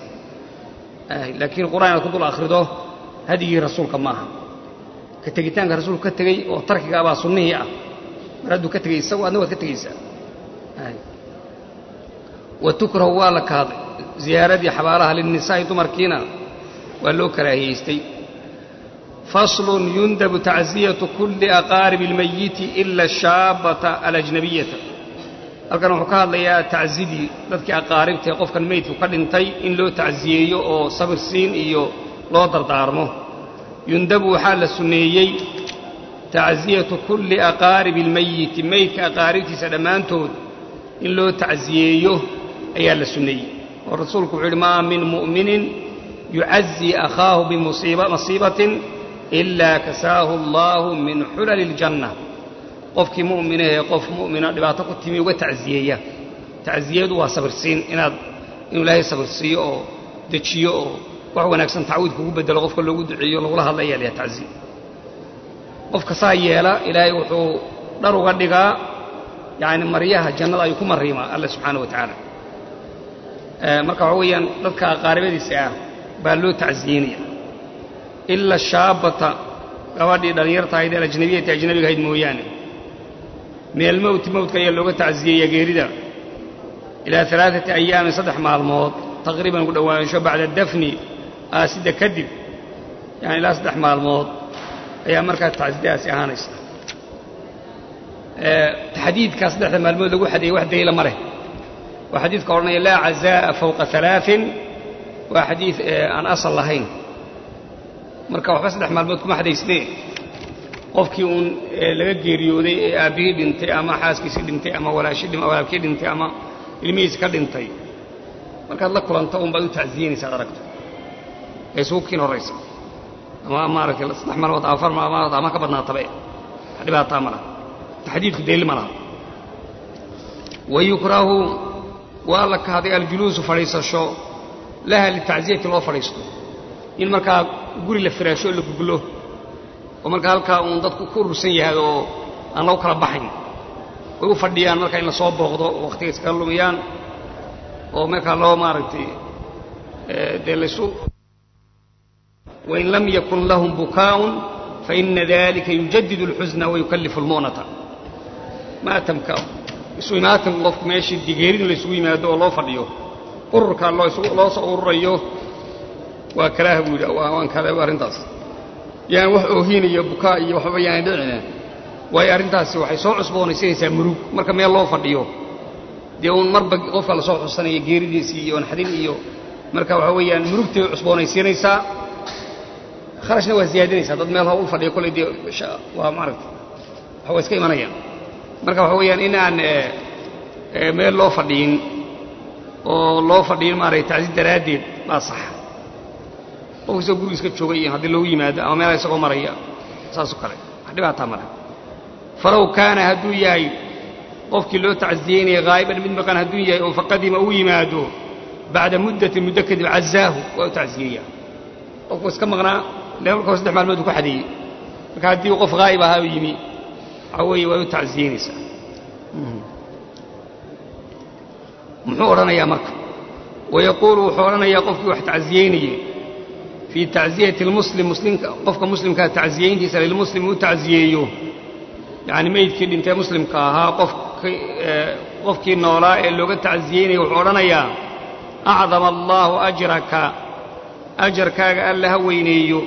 laakiin qur-aan inaad ku dul akhrido hadigii rasuulka maaha ka tegitaanka rasuulku ka tegey oo tarkiga abaa sunnihii ah mar hadduu ka tegey isagu adna waad ka tegaysaa wa tukrahu waa la kahday ziyaaradii xabaalaha linnisaa'i dumarkiina waa loo karaahiyaystay faslun yundabu tacziyatu kulli aqaaribi اlmayiti ila ashaabata alajnabiyata halkan wuxuu ka hadlayaa taczidii dadkii aqaaribtae qofkan meydku ka dhintay in loo tacsiyeeyo oo sabir siin iyo loo dardaarmo yundabu waxaa la sunneeyey tacziyatu kulli aqaaribi اlmayiti meydka aqaaribtiisa dhammaantood in loo tacsiyeeyo ayaa la sunneeyey oo rasuulku wuxuu yidhi maa min mu'minin yucazii akhaahu bimasiibatin ilaa kasaahu allaahu min xulali اljanna qofkii mu'minahee qof mu'mina dhibaato ku timi uga tacsiyeeya tacsiyadu waa sabirsiin inaad inuu ilaahay sabir siiyo oo dejiyo oo wax wanaagsan tacwiid kugu bedelo qofka loogu duceeyo lagula hadlaya layaha tacziye qofka saa yeela ilaahay wuxuu dhar uga dhigaa yacni maryaha jannada ayuu ku mariimaa alla subxaana wa tacaala marka waxa weeyaan dadka qaaribadiisa ah baa loo tacsiyeynaya ila shaabata gabadhii dhallinyarta ahayd ee ajnabiyati ajnabiga ahayd mooyaane min almowti mowtka ayaa looga tacsiyeeya geerida ilaa alaaati ayaamin saddex maalmood taqriiban ugu dhowaansho bacda dafni aasida kadib yani ilaa saddex maalmood ayaa markaa tacsiyadaasi ahaanaysa taxdiidkaa saddexda maalmood lagu xadeeyey wax daliila ma leh waa xadiidka odhanaya laa cazaa'a fawqa alaain waa xadiid aan asal lahayn marka waxba saddex maalmood kuma xadaysnee qofkii uun laga geeriyooday ee aabbihii dhintay ama xaaskiisii dhintay ama walaalkii dhintay ama ilmihiisi ka dhintay markaad la kulanto un baad u tacsiyeynaysa ad aragto ee isugu kiin horraysa ama maaragtay saddex maalmood ama afar maalmood ama ka badnaatabe wax dhibaataa ma laha taxdiidku daliil ma laha wa yukrahu waa la kahday aljuluusu fadhiisasho laha litacziyati loo fadhiisto in markaa guri la firaasho la guglo oo markaa halkaa uun dadku ku urursan yahay oo aan lagu kala baxayn way u fadhiyaan markaa in la soo booqdo oo wakhtiga iskaga lumiyaan oo markaa loo maaragtay dee laysu wain lam yakun lahum bukaa'un faina dalika yujadidu اlxusna wayukallifu اlmu'nata maatamka isu imaatin qofku meeshii digeerin laysugu yimaado oo loo fadhiyo ururkaa loo soo ururayo waa karaaha buu yidhi waan kada arrintaas yaan wax oohiinaya bukaa iyo waxbaba yaana dhicina waayo arrintaasi waxay soo cusboonaysanaysaa murug marka meel loo fadhiyo dee uun marba qofka la soo xusanaya geeridiisii iyo naxdin iyo marka waxaa weeyaan murugtay cusboonaysiinaysaa kharashna waa ziyaadinaysaa dad meel hawl fadhiyo kolley dee waa maaragta waxa waa iska imanayaan marka waxa weeyaan in aan meel loo fadhiyin oo loo fadhiyin maaragtay tacsiid daraaddeed baa saxa qofka isagoo guriga iska jooga iyo haddii loogu yimaado ama meela isagoo maraya saasoo kale wax dhibaataa male falow kaana hadduu yahay qofkii loo tacsiyeynaya haa'iban mid maqan hadduu yahay oo faqadima uu yimaado bacda muddatin muddo kadib cazaahu waa u tacsiyeeya qofku iska maqnaa le markao saddex maalmood ku xadeeyey marka haddii qof haa'ib ahaa u yimi waxaa weeye waa u tacsiyeynaysaa muxuu odhanayaa marka wayaquulu wuxuu odhanayaa qofkii wax tacsiyeynayey fii tacziyati lmuslim muslimka qofka muslimkaa tacsiyeyntiisa lilmuslim uu tacsiyeeyo yacni meydkii dhintee muslimka ahaa qofki qofkii noolaa ee looga tacsiyeynaya wuxuu odhanayaa acdama allaahu ajraka ajarkaaga alla ha weyneeyo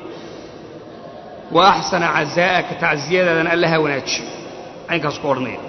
wa axsana cazaa'aka tacsiyadaadana alla ha wanaajiyo caynkaasu ku odhanaya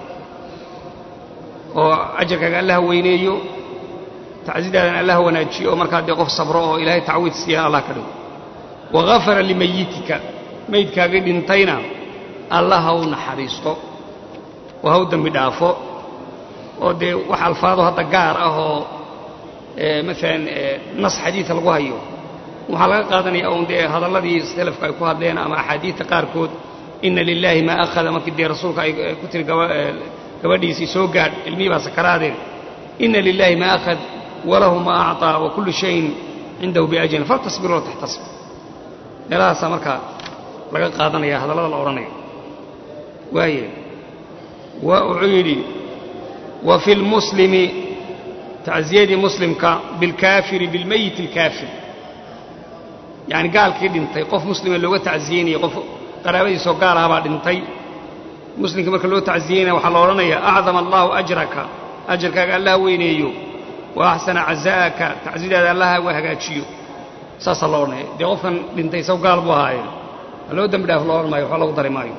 oo ajarkaaga alla ha weyneeyo tacsidaadana alla ha wanaajiyo oo markaa dee qof sabro oo ilaahay tacwiid siiyaan allah ka dhigo wagafara limayitika maydkaagii dhintayna alla ha u naxariisto oo ha u dembi dhaafo oo dee wax alfaado hadda gaar ah oo maalan nas xadiida lagu hayo waxaa laga qaadanaya un dee hadalladii salafka ay ku hadleen ama axaadiidta qaarkood ina lilaahi maa akhada markii dee rasuulka ay ku tiri gabadhiisii soo gaadh ilmihii baa sakaraadeen ina lilaahi maa akhad walahu maa acطaa wa kullu shayin cindahu biajalin faltasbir wala taxtasib meelahaasaa markaa laga qaadanaya hadallada la odhanayo waaye wuxuu yidhi wa fi lmuslimi tacsiyadii muslimka bilkaafiri bilmeyit alkaafir yacni gaalkii dhintay qof muslima looga tacsiyeynaya qof qaraabadiisoo gaal ahabaa dhintay muslimka marka loo tacsiyeynaya waxaa la odhanayaa acdama allaahu ajraka ajarkaaga allaha weyneeyo wa axsana cazaa'aka tacsidaada allaha wa hagaajiyo saasaa loo odhanaya dee qofkan dhintay isago gaal buu ahaaye ha loo dembi dhaaf loo odhan maayo waxba lagu dari maayo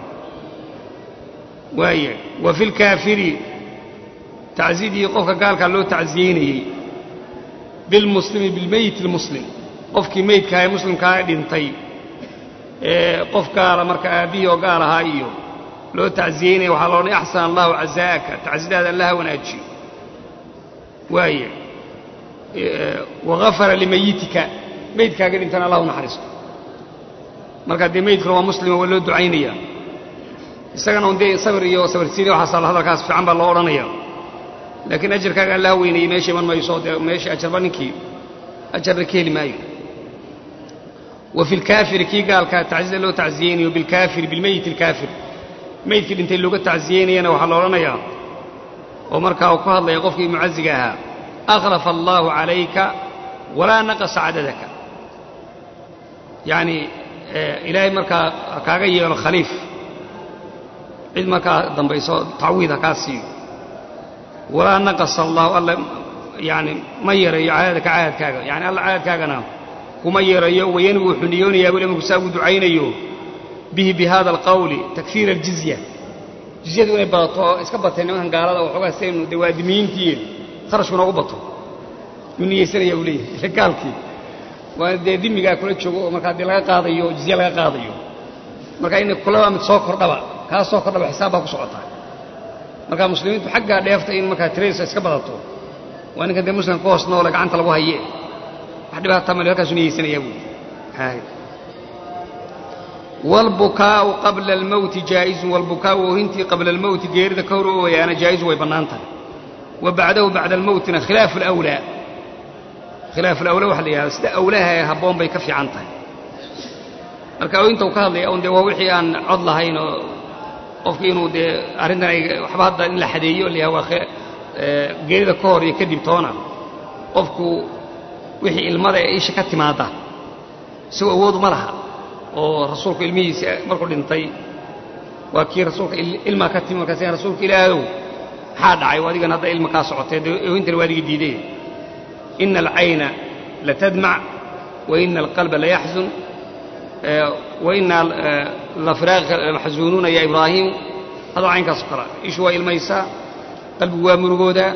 waaya wa fi lkaafiri tacsidii qofka gaalkaa loo tacsiyeynayey bilmuslimi bilmeyit almuslim qofkii meydkaha ee muslimkaa ee dhintay ee qof gaala marka aabbihii oo gaal ahaa iyo loo tacsiyeynaya waxaa loodhanay axsana allahu cazaa'aka tacsidaada allaha wanaajiyo waaya wagafara limayitika meydkaaga dhintana allah u naxariisto markaa dee meydkuna waa muslima waa loo ducaynaya isagana un dee sabir iyo sabirsiini waxaasa hadalkaas fiican baa loo odhanaya laakiin ajarkaaga allaa weynayey meesha iman mayso dee meesha ajarba ninkii ajarna ka heli maayo wa fi lkaafiri kii gaalkaa tacsida loo tacsiyeynayo bilkaafiri bilmeyit alkaafir meydkii dhintay looga tacsiyeynayana waxaa la odhanayaa oo markaa uu ku hadlaya qofkii mucaziga ahaa akhlafa allaahu calayka walaa naqasa cadadaka yacni ilaahay markaa kaaga yeelo khaliif cid markaa dambayso tacwiid ha kaa siiyo walaa naqasa allaahu alla yani ma yarayo caadadaka caadadkaaga yani alla caadadkaagana kuma yarayo wayanwi wuxuu niyoonayaa buli markuu saa ugu ducaynayo bihi bi hada alqawli takfiira aljizya jizyadu inay badato oo iska batay nimankan gaalada waxoogaa saynu dee waadimiyiintii kharashkuna ugu bato yuu niyeysanaya buu leeyahay ila gaalkii waa dee dimigaa kula joogo oo markaa dee laga qaadayo oo jizye laga qaadayo marka in kulaba mid soo kordhaba kaa soo kordhaba xisaab baa ku socotaa marka muslimiintu xaggaa dheefta in markaa tiradiisa iska badato waa ninkan dee muslimka ku hoos noole gacanta lagu haye wax dhibaata male halkaasuu niyeysanayaa buu wاlbukaau qabla اlmowti jaa'izu wاlbukaau oohintii qabla اlmowti geerida ka hor ooyaana jaa'izu way bannaan tahay wa bacdahu bacda almowtina khilaafu اlأwlaa khilaafu alawlaa waxa la yidhahda sida awlaha ee habboon bay ka fiican tahay marka oohinta uu ka hadlaya un dee waa wixii aan cod lahayn oo qofki inuu dee arrintan ay waxba hadda in la xadeeyo layaha waa geerida ka hor iyo kadib toona qofku wixii ilmada ee isha ka timaadda isagoo awoodu ma laha oo rasuulku ilmihiisa markuu dhintay waa kii rasuulka ilmaa ka timi markaas rasuulka ilaahow maxaa dhacay adigan hadda ilma kaa socotee oohintana waa adiga diidee ina alcayna latadmac wa ina alqalba layaxzun wa ina lafiraaqika lamaxzuunuuna ya ibraahiim hadal caynkaasoo kale ishu waa ilmaysaa qalbigu waa murugoodaa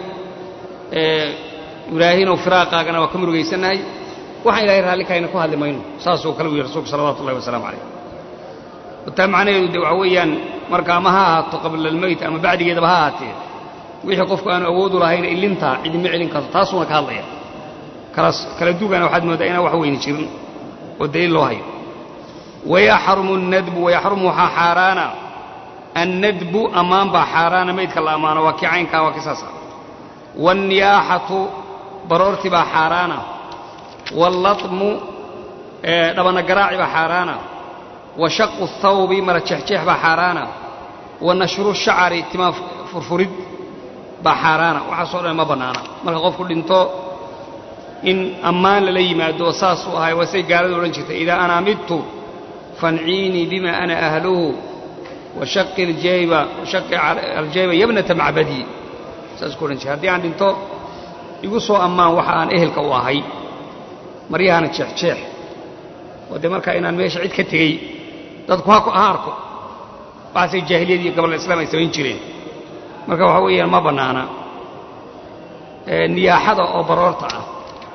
ibraahinow firaaqaagana waa ka murugaysannahay waxaan ilahay raalli kahayna ku hadli mayno saasuu kale u yihi rasuulku salawatu ullahi wasalaamu calayh taa macnaheedu de waxa weeyaan marka ama ha ahaato qabla almeyt ama bacdigeedaba ha ahaatee wixii qofku aanu awoodu lahayn ilintaa cidima celin karto taasuuna ka hadlaya kala dugana waxaad mooddaa inaan wax weyni jirin oo daliil loo hayo wayaxrumu nadbu wayaxrumu waxaa xaaraana annadbu ammaan baa xaaraana meydka la ammaano waa kii caynkaa waa kii saasa wاnniyaaxatu baroorti baa xaaraana wاllatmu dhabana garaaci baa xaaraana wa shaqu الthawbi mara jeexjeex baa xaaraana wa nashru shacari timaa furfurid baa xaaraana waxaasoo dhan ma bannaana marka qofku dhinto in ammaan lala yimaado saasuu ahay waa say gaaladu odhan jirtay idaa ana midtu fanciinii bima ana ahluhu washaqi aljayba washaqi aljayba yabnata macbadii saas ku odhan jira haddii aan dhinto igu soo ammaan waxa aan ehelka u ahay maryahana jeexjeex oo dee markaa inaan meesha cid ka tegey dadku ha arko waxaasay jaahiliyadii gobol islaam ay samayn jireen marka waxa weeyaan ma bannaana niyaaxada oo baroorta ah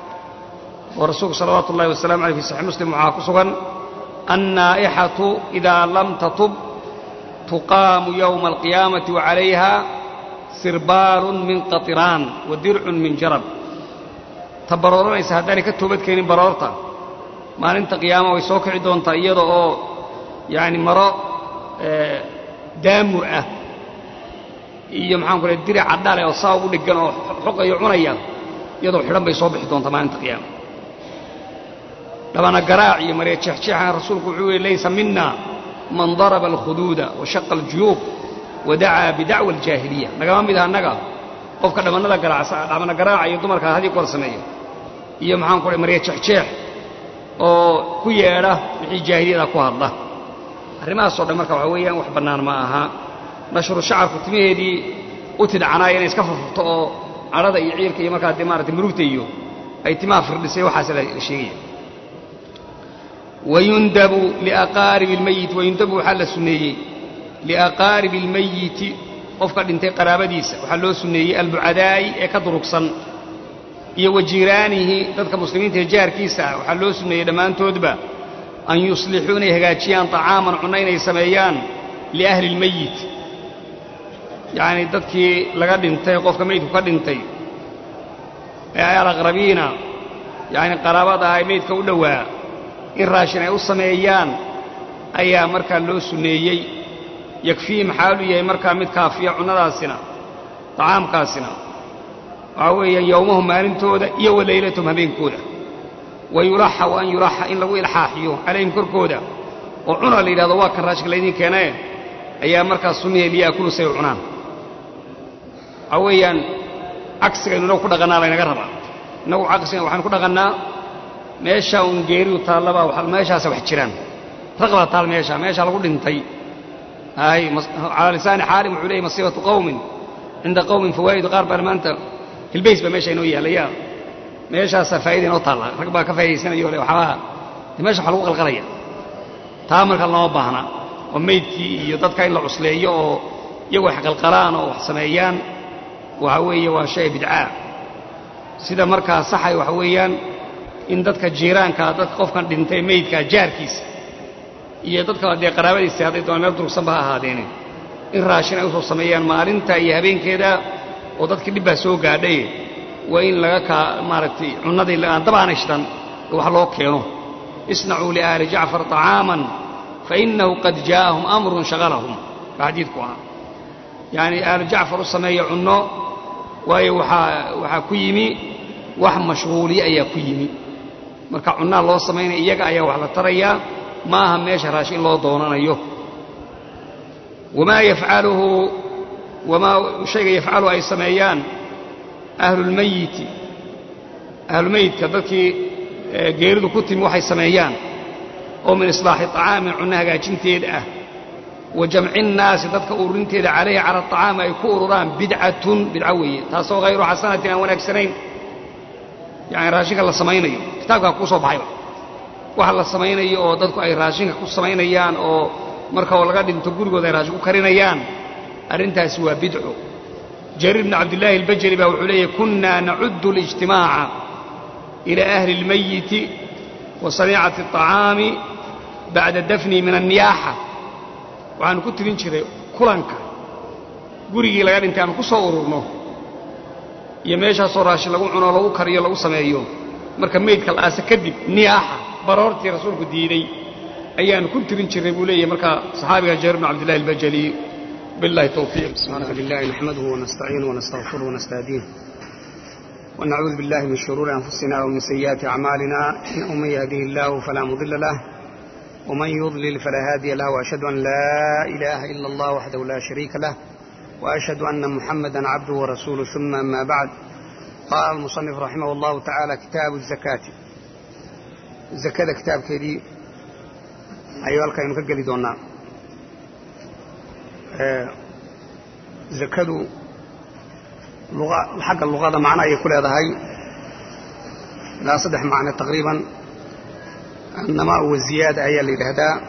oo rasuulku salawaatu ullahi wasalamu aleyh fi saxiix muslim waxaa ku sugan annaa'ixatu idaa lam tatub tuqaamu yowma alqiyaamati wa calayha sirbaalun min qatiraan wa dircun min jarab ta barooranaysa haddaanay ka toobadkeenin baroorta maalinta qiyaama way soo kici doontaa iyada oo yacni maro daamur ah iyo maxaanku lay diric cadhale oo saa ugu dheggan oo xoqayo cunaya iyadoo xidhan bay soo bixi doontaa maalinta qiyaama dhabana garaac iyo marya jeexjeexan rasuulku wuxuu yihi laysa mina man daraba alkhuduuda wa shaqa aljuyuub wa dacaa bidacwa aljaahiliya nagama mid aha annaga qofka dhabannada garaacsa dhabana garaaca iyo dumarka hadii goor sameeya iyo maxaanku lay marya jeexjeex oo ku yeedha wixii jaahiliyada ku hadla arrimahaasoo dhan marka waxa weeyaan wax bannaan ma aha nashru shacarku timaheedii u tidcanaaya inay iska furfurto oo cadhada iyo ciirka iyo markaa dee maarata murugta iyo ay timaha firdhisay waxaas la sheegaya wayundabu liaqaaribi almeyiti wayundabu waxaa la sunneeyey liaqaaribi almeyiti qofka dhintay qaraabadiisa waxaa loo sunneeyey albucadaa'i ee ka durugsan iyo wa jiiraanihi dadka muslimiinta ee jaarkiisa ah waxaa loo sunneeyey dhammaantoodba an yuslixuu inay hagaajiyaan طacaaman cunno inay sameeyaan liahli اlmeyit yacni dadkii laga dhintay qofka meydku ka dhintay ee alaqrabiina yacni qaraabada ah ee meydka u dhowaa in raashin ay u sameeyaan ayaa markaa loo sunneeyey yakfiihim xaalu yahay markaa mid kaafiya cunnadaasina طacaamkaasina waxaa weeyaan yowmahum maalintooda iyo wa laylatahum habeenkooda wa yulaxa wa an yulaxa in lagu ilxaaxiyo calayhim korkooda oo cuna la yidhahdo waa kan raashika laydiin keenae ayaa markaas sumiya liyaakulu say u cunaan waxaa weeyaan cagsigaynu inagu ku dhaqannaa laynaga rabaa innagu cagsigan waxaynu ku dhaqannaa meeshaa uun geeridu taallabaa meeshaasa wax jiraan raqbaa taal meesha meeshaa lagu dhintay ay calaa lisaani xaalim wuxuu leeyay masiibatu qawmin cinda qawmin fawaa'idu qaar baan maanta hilbays baa meesha inoo yaallaya meeshaasaa faa'ida inoo taalla rag baa ka faa'idaysanayo le waxbaa meesha waxa lagu qalqalaya taa marka lama baahna oo meydkii iyo dadka in la cusleeyo oo iyagu wax qalqalaan oo wax sameeyaan waxa weeye waa shay bidcaa sida markaa saxay waxa weeyaan in dadka jiiraankaa dadka qofkan dhintay meydkaa jaarkiisa iyo dadka dee qaraabadiisa hadday doona meel durugsanba ha ahaadeene in raashin ay usoo sameeyaan maalinta iyo habeenkeeda oo dadkii dhib baa soo gaadhay waa in laga kaa maaragtay cunnadii aan dabaana ishtan wax loo keeno isnacuu liaali jacfar طacaaman fainahu qad jaa'ahum amrun shaqalahum baa xadiidku ahaa yacni aalu jacfar u sameeya cunno waayo waxaa waxaa ku yimi wax mashhuuliye ayaa ku yimi marka cunnaa loo samaynaya iyaga ayaa wax la tarayaa ma aha meesha raashin loo doonanayo wamaa yafcaluhu wamaa shayga yafcalu ay sameeyaan ahlulmayiti ahlulmeyidka dadkii geeridu ku timi waxay sameeyaan oo min islaaxi طacaamin cunno hagaajinteeda ah wa jamci nnaasi dadka ururinteeda calayhi cala aطacaami ay ku ururaan bidcatun bidco weeye taasoo hayru xasanatin aan wanaagsanayn yani raashinka la samaynayo kitaabkaa kuu soo baxayba waxa la samaynayo oo dadku ay raashinka ku samaynayaan oo marka oo laga dhinto gurigooda ay raashin ku karinayaan arrintaasi waa bidco jariir bn cabdillaahi albajali baa wuxuu leeyahy kunna nacuddu اlijtimaaca ila ahli اlmayiti wa saniicati الطacaami bacda dafni min anniyaaxa waxaanu ku tirin jiray kulanka gurigii laga dhintay aanu ku soo ururno iyo meeshaasoo raashin lagu cuno lagu kariyo lagu sameeyo marka meydka la aase kadib niyaaxa baroortii rasuulku diiday ayaanu ku tirin jirnay buu leeyahay markaa saxaabiga jarir bn cabdillahi albajali billahi tawfiiq subxaanaka lillahi naxmaduhu wanastaciinu wanastaqfiruhu wanastahdiih ونعوذ بالله من شرور أنفسنا ومن سيئات أعمالنا إنه من يهديه الله فلا مضل له ومن يضلل فلا هادي له وأشهد أن لا إله إلا الله وحده لا شريك له وأشهد أن محمدا عبده ورسوله ثم أما بعد قال المصنف رحمه الله تعالى كتاب الزكاة الزكاة كتاب كذي أيها الكريم كجلي دونا زكاة لغة حق اللغة معنى يكون هذا هاي لا صدح معنى تقريبا النماء والزيادة هي اللي لهذا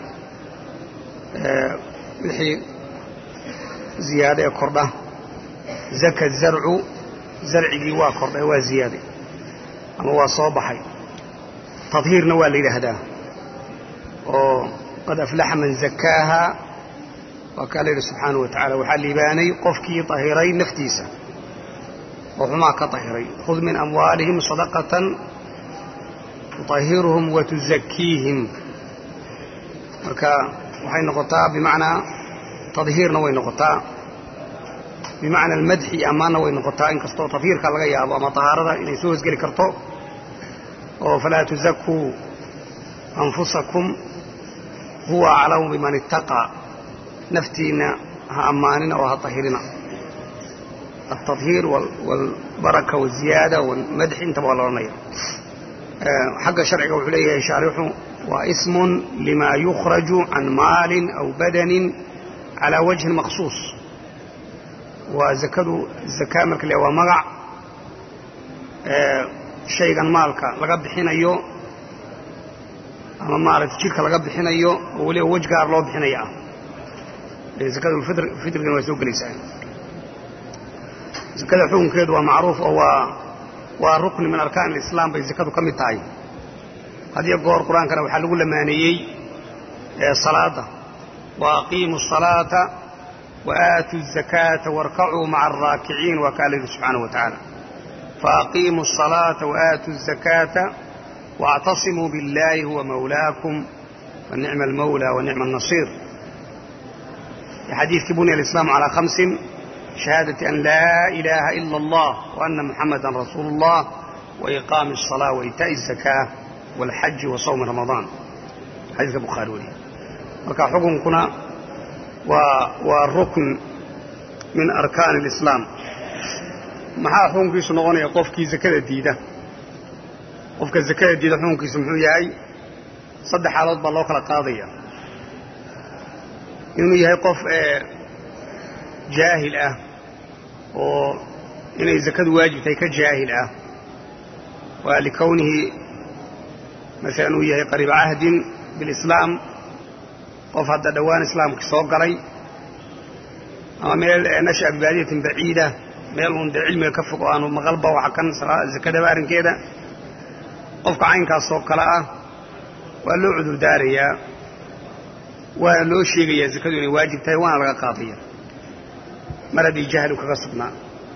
وحي زيادة كردة زكى الزرع زرعي waa kordhay waa ziyaade ama waa soo baxay tadhiirna waa la yidhaahdaa oo qad aflaxa man zakaaha waa kaa la yidhi subxaanahu wa tacala waxaa liibaanay qofkii tahiray naftiisa oo xumaa ka tahiray khud min amwaalihim sadaqatan tuطahiruhum wa tuzakiihim marka waxay noqotaa bimacnaa tadhiirna way noqotaa bimacna almadxi iyo ammaanna way noqotaa inkastoo tadhiirka laga yaabo ama tahaarada inay soo hosgeli karto oo falaa tuzakuu anfusakum huwa aclamu biman ittaqaa naftiinna ha ammaanina oo ha tahirina altadhiir walbaraka walziyaada walmadxi intaba waa la odhanaya xagga sharciga wuxuu leeyahay shaarixu waa ismun lima yukhraju can maalin aw badanin calaa wajhin maqsuus waa zakadu zakaa marka le waa magac shaygan maalka laga bixinayo ama maaragtay jidhka laga bixinayo oo weliba wej gaar loo bixinaya ah zakadulfitrigana waa soo gelaysaa zakada xukunkeedu waa macruuf oo waa waa rukni min arkaan alislaam bay zakadu ka mid tahay hadiyo goor qur-aankana waxaa lagu lamaaneeyey salaadda wa aqiimu الصalaata وآتوا الزكاة واركعوا مع الراكعين وقال الله سبحانه وتعالى فأقيموا الصلاة وآتوا الزكاة واعتصموا بالله هو مولاكم ونعم المولى ونعم النصير حديث بني الإسلام على خمس shahaadati an laa ilaaha ila allah wa ana muxamadan rasuulu اllah wa iqaami الصalaa wa itaa'i الzakaa wاlxaji wa sawmi ramadaan xadiiska bukhaari weliye marka xukunkuna waa waa rukn min arkaani اlislaam maxaa xukunkiisu noqonaya qofkii zakada diida qofka zakada diida xukunkiisu muxuu yahay saddex xaalood baa loo kala qaadaya inuu yahay qof jaahil ah oo inay zakadu waajib tahay ka jaahil ah waa likownihi masalan uu yahay qariiba cahdin bilislaam qof hadda dhowaan islaamkii soo galay ama meel nasha'a bibaadiyatin baciida meel uun dee cilmiga ka fog oo aanu maqalba waxa kan zakadaba arrinkeeda qofka caynkaasoo kale ah waa loo cudur daarayaa waana loo sheegayaa zakadu inay waajib tahay waana laga qaadaya mar haddii jahlu kaga sugnaa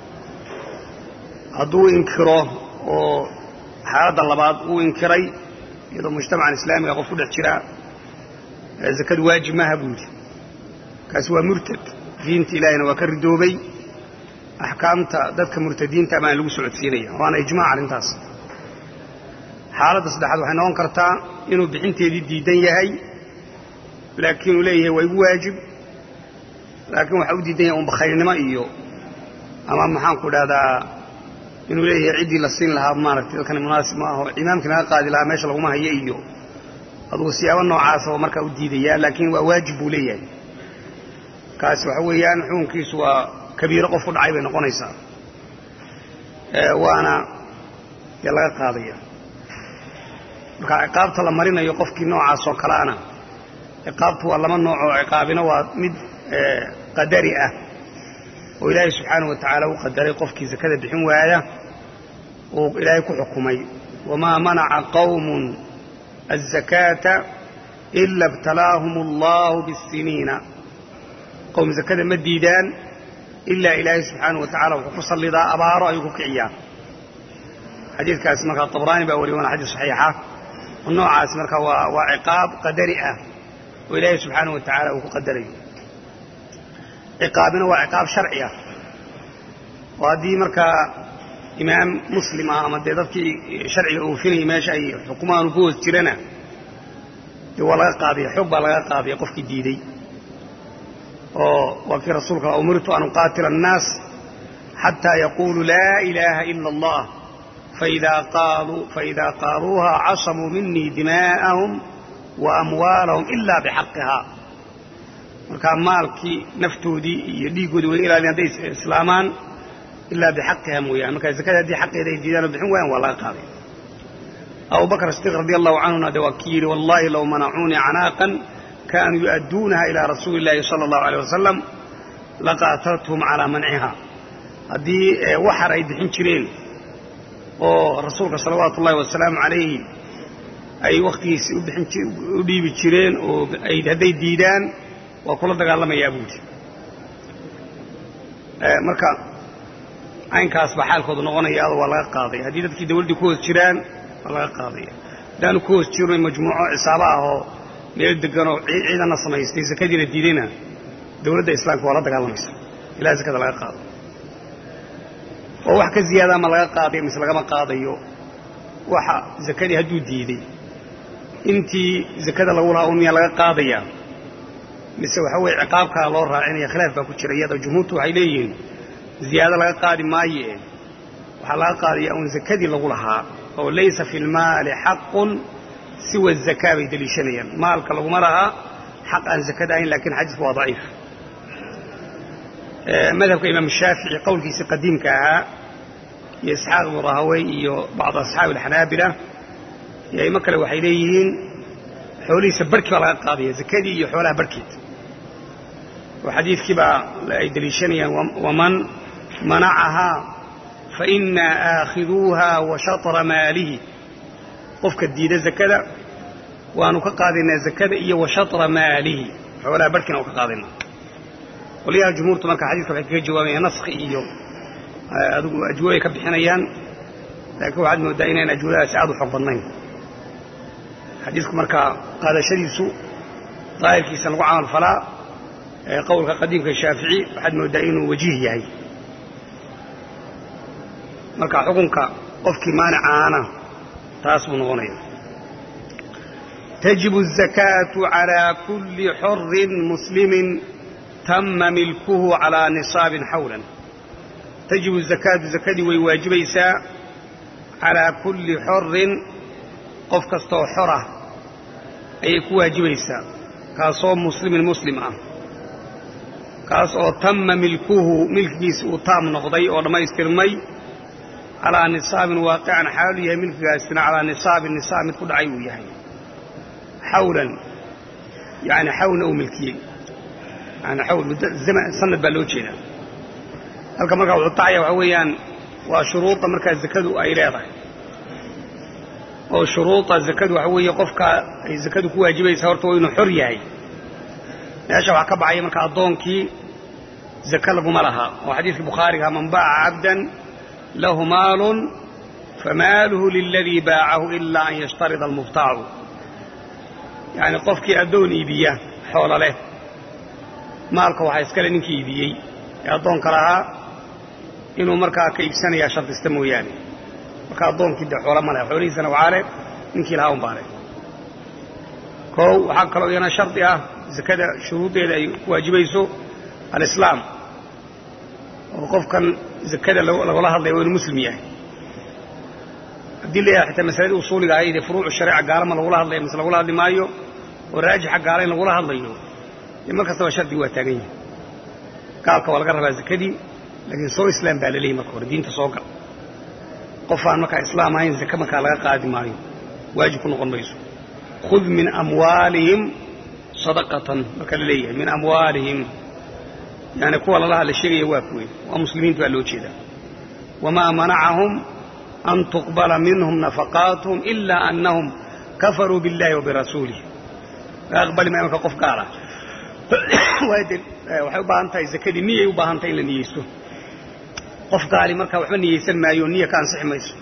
hadduu inkiro oo xaaladda labaad uu inkiray iyadoo mujtamacan islaamiga qof ku dhex jiraa zakadu waajib maaha buu yidhi kaasi waa murtad diinta ilaahina waa ka ridoobay axkaamta dadka murtadiinta baan lagu socodsiinaya waana ijmaac arrintaas xaaladda saddexaad waxay noqon kartaa inuu bixinteedii diidan yahay laakiin uu leeyahay waa igu waajib laakiin waxaa u diidan yahay un bakhayrnimo iyo ama maxaanku idhahdaa inuu leeyahay ciddii la siin lahaa maaragtay dadkani munaasib ma aho imaamkii naga qaadi lahaa meesha laguma hayo iyo adugu siyaabo noocaasa oo markaa u diidayaa laakiin waa waajib buu leeyahay kaasi waxa weeyaan xukunkiisu waa kabiiro qof ku dhacay bay noqonaysaa waana dee laga qaadaya marka ciqaabta la marinayo qofkii noocaas oo kaleana ciqaabtu waa laba nooc oo ciqaabina waa mid qadari ah oo ilaahay subxaanahu wa tacaala u qadaray qofkii zakada bixin waaya uu ilaahay ku xukumay wamaa manaca qawmun الزكاة إلا ابتلاهم الله بالسنين qowm zakada ma diidaan ilaa ilaahay subxaanaه wa tacala wuxuu ku sallidaa abaaro ayuu ku kiciyaa xadiidkaasi markaa طabraani baa wariy waana xadiis صaxiixa oo noocaas marka waa waa ciqaab qadari ah oo ilaahay subxaanaه wa tacaala uu ku qadarayo ciqaabina waa ciqaab sharci ah oo haddii markaa imaam muslim ah ama dee dadkii sharciga oofinayay meesha ay xukumaanu ku hoos jirana dee waa laga qaadaya xoog baa laga qaadaya qofkii diiday oo waa kii rasuulka umirtu an uqaatila annaas xataa yaquuluu laa ilaaha ila allah faidaa qaaluuha casamuu minii dimaa'ahum wa amwaalahum ila bixaqihaa markaa maalkii naftoodii iyo dhiiggoodii way ilaalin hadday islaamaan ilaa bixaqiha mooyaane markaa zakada haddii xaqeeda ay diidaan oo bixin waayaan waa laga qaaday abu bakr sidiq radi allahu canhuna de waa kii yidhi wallahi low manacuunii canaaqan kaanuu yu'adduunaha ilaa rasuuli illaahi sala allahu aleyh wasalam laqaataltuhum calaa manciha haddii waxar ay bixin jireen oo rasuulka salawaatu ullahi wasalaamu calayhi ay wakhtigiisi u dhiibi jireen oo hadday diidaan waa kula dagaalamayaa buudi marka caynkaas baa xaalkoodu noqonaya adoo waa laga qaaday haddii dadkii dawladdii ku hoos jiraan waa laga qaadaya haddaanu ku hoos jirno majmuuco cisaaba ah oo meel deganoo ciidanna samaystay zakadiina diidayna dawladda islaamka waa la dagaalamaysa ilaa zakada laga qaado oo wax ka ziyaada ma laga qaadayo mise lagama qaadayo waxa zakadii hadduu diiday intii zakada lagu lahaa un miyaa laga qaadayaa mise waxa weeye ciqaabkaa loo raacinaya khilaaf baa ku jira iyadoo jumhuurtu waxay leeyihiin ziyaado laga qaadi maaye waxaa laga qaadaya un zakadii lagu lahaa oo laysa fi lmaali xaqun siwa zakaa bay deliishanayaan maalka laguma lahaa xaq aan zakada ahayn lakin xadiisku waa daciif madhabka imaam shaafici qowlkiisii qadiimka ahaa iyo isxaaq ibnu rahawey iyo bacdu asxaabi alxanaabila iyo aimo kale waxay leeyihiin xoolihiisa barhkii baa laga qaadaya zakadii iyo xoolaha barhkeed oo xadiidkii baa ay deliishanayaan waman manacahaa fainaa aakhiduuha wa shatra maalihi qofka diida zakada waanu ka qaadaynaa zakada iyo wa shatra maalihi xoolaha barhkiina waa ka qaadaynaa qolyaha jumhuurtu marka xadiiska waxay kaga jawaabayaan naskhi iyo adigu ajwabay ka bixinayaan laakiin waxaad moodaa inayn ajwabadaasi aad u xoog badnayn xadiisku markaa qaadashadiisu daahirkiisa lagu camal falaa qowlka qadiimka shaafici waxaad mooddaa inuu wajiih yahay marka xukunka qofkii maanicaana taas buu noqonaya tajibu الzakaatu calىa kuli xorin muslimin tama milkuhu calىa nisaabin xawlan tajibu zakaatu zakadii way waajibaysaa calىa kulli xorin qof kastaoo xora ayay ku waajibaysaa kaasoo muslimin muslim ah kaas oo tama milkuhu milkigiisi uu taam noqday oo dhammaystirmay calaa nisaabin waaqican xaalu yahay milkigaasina calaa nisaabin nisaab mid ku dhacay uu yahay xawlan yani xawlna uu milkiyey yani xawl muddo zaman sanad baa loo jeedaa halka markaa wuxuu tacaya waxa weeyaan waa shuruuda markaa zakadu ay leedahay oo shuruuda zakadu waxa weeye qofka ay zakadu ku waajibaysaa horta waa inuu xor yahay meesha waxaa ka baxaya marka addoonkii zaka laguma laha oo xadiidkii bukhaariga man baaca cabdan lahu maalun famaaluhu liladii baacahu ilaa an yashtarida almubtaacu yacni qofkii addoon iibiya xoola leh maalka waxaa iskale ninkii iibiyey ee addoonka lahaa inuu markaa ka iibsanayaa shardista mooyaane marka addoonkii dee xoola ma leh xoolihiisana waxaa leh ninkii lahaa un baa leh koow waxaa kaloo iyana shardi ah zakada shuruuddeeda ay ku waajibayso alislaam oo qofkan zakada lagula hadlaya waa inuu muslim yahay haddii la yahay xitaa masaladii usuuliga ahayd ee furuucu shareeca gaalama lagula hadlaya mise lagula hadli maayo oo raajixa gaala in lagula hadlayo dee mar kastaba shardigu waa taagan yahay gaalka waa laga rabaa zakadii laakiin soo islaam baa la leeyahy marka hore diinta soo gal qof aan markaa islaam ahayn zake markaa laga qaadi maayo waajib ku noqon mayso khud min amwaalihim sadaqatan marka la leeyahay min amwaalihim yani kuwa lala hadla sheegaya waa kuwe waa muslimiintu baa loo jeedaa wamaa manacahum an tuqbala minhum nafaqaatuhum ilaa annahum kafaruu biاllahi wa birasuulih laga aqbali maayo marka qof gaala waxay u baahan tahay zakadii niyay u baahan tahay in la niyeysto qof gaali markaa waxba niyeysan maayo niya ka ansixi mayso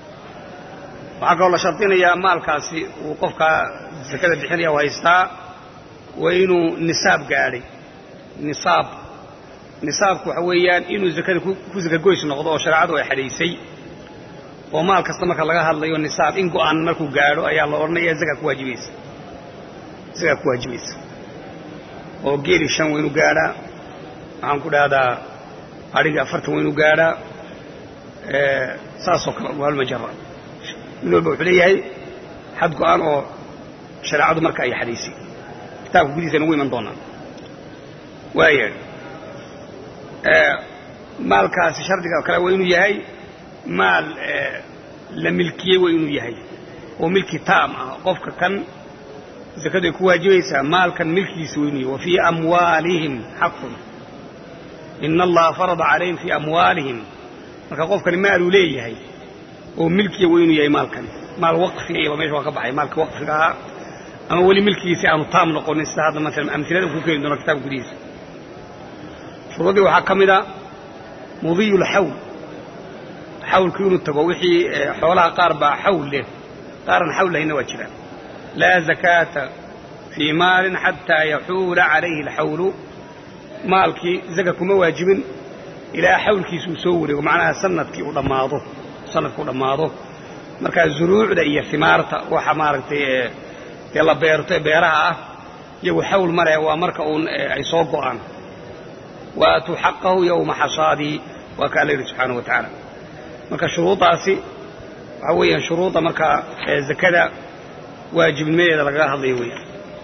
waxaa kaloo la shardinayaa maalkaasi uu qofkaa zakada bixinaya u haystaa waa inuu nisaab gaadhay nisaab nisaabku waxa weeyaan inuu zakada ku zakagoys noqdo oo shareecadu ay xadhaysay oo maal kasta marka laga hadlayo nisaab in go'an markuu gaadho ayaa la odhanaya zakaa ku waajibaysa zakaa ku waajibaysa oo geeli shan waa inuu gaadhaa waxaan ku dhahdaa adhiga afartan waa inuu gaadhaa saasoo kale waalmajara mid walba wuxuu leeyahay xad go'an oo shareecadu marka ay xadhaysay kitaabka gudihiisa nagu iman doonaa waaya maalkaasi shardiga kale waa inuu yahay maal la milkiyey waa inuu yahay oo milki taam ah qofka kan zakadu ay ku waajibaysaa maalkan milkigiisa waa inuu yahay wa fii amwaalihim xaqun ina allaha farada calayhim fii amwaalihim marka qofkani maaluu leeyahay oo milkiya waa inuu yahay maalkani maal waqfiga iyaba meesha waa ka baxay maalka waqfiga ahaa ama weli milkigiisi aanu taam noqonin sida hadda maalan amilada ku keeni doono kitaabka gudihiisa shuruudii waxaa ka mid a mudiyu lxawl xawlku inuu tago wixii xoolaha qaar baa xawl leh qaaran xawl lahayna waa jiraan laa zakaata fii maalin xataa yaxuula calayhi alxawlu maalkii zaka kuma waajibin ilaa xawlkiisa uu soo wareego macnaha sanadkii uu dhammaado sanadkii u dhammaado markaa zuruucda iyo himaarta waxa maaragtay dee la beerto ee beeraha ah iyagu xawl ma leh waa marka uun ay soo go'aan waatuu xaqahu yowma xasaadii waa ka alla yidhi subxaana wa tacaala marka shuruuddaasi waxaa weeyaan shuruudda markaa zakada waajibnimadeeda lagaga hadlayo weeyaan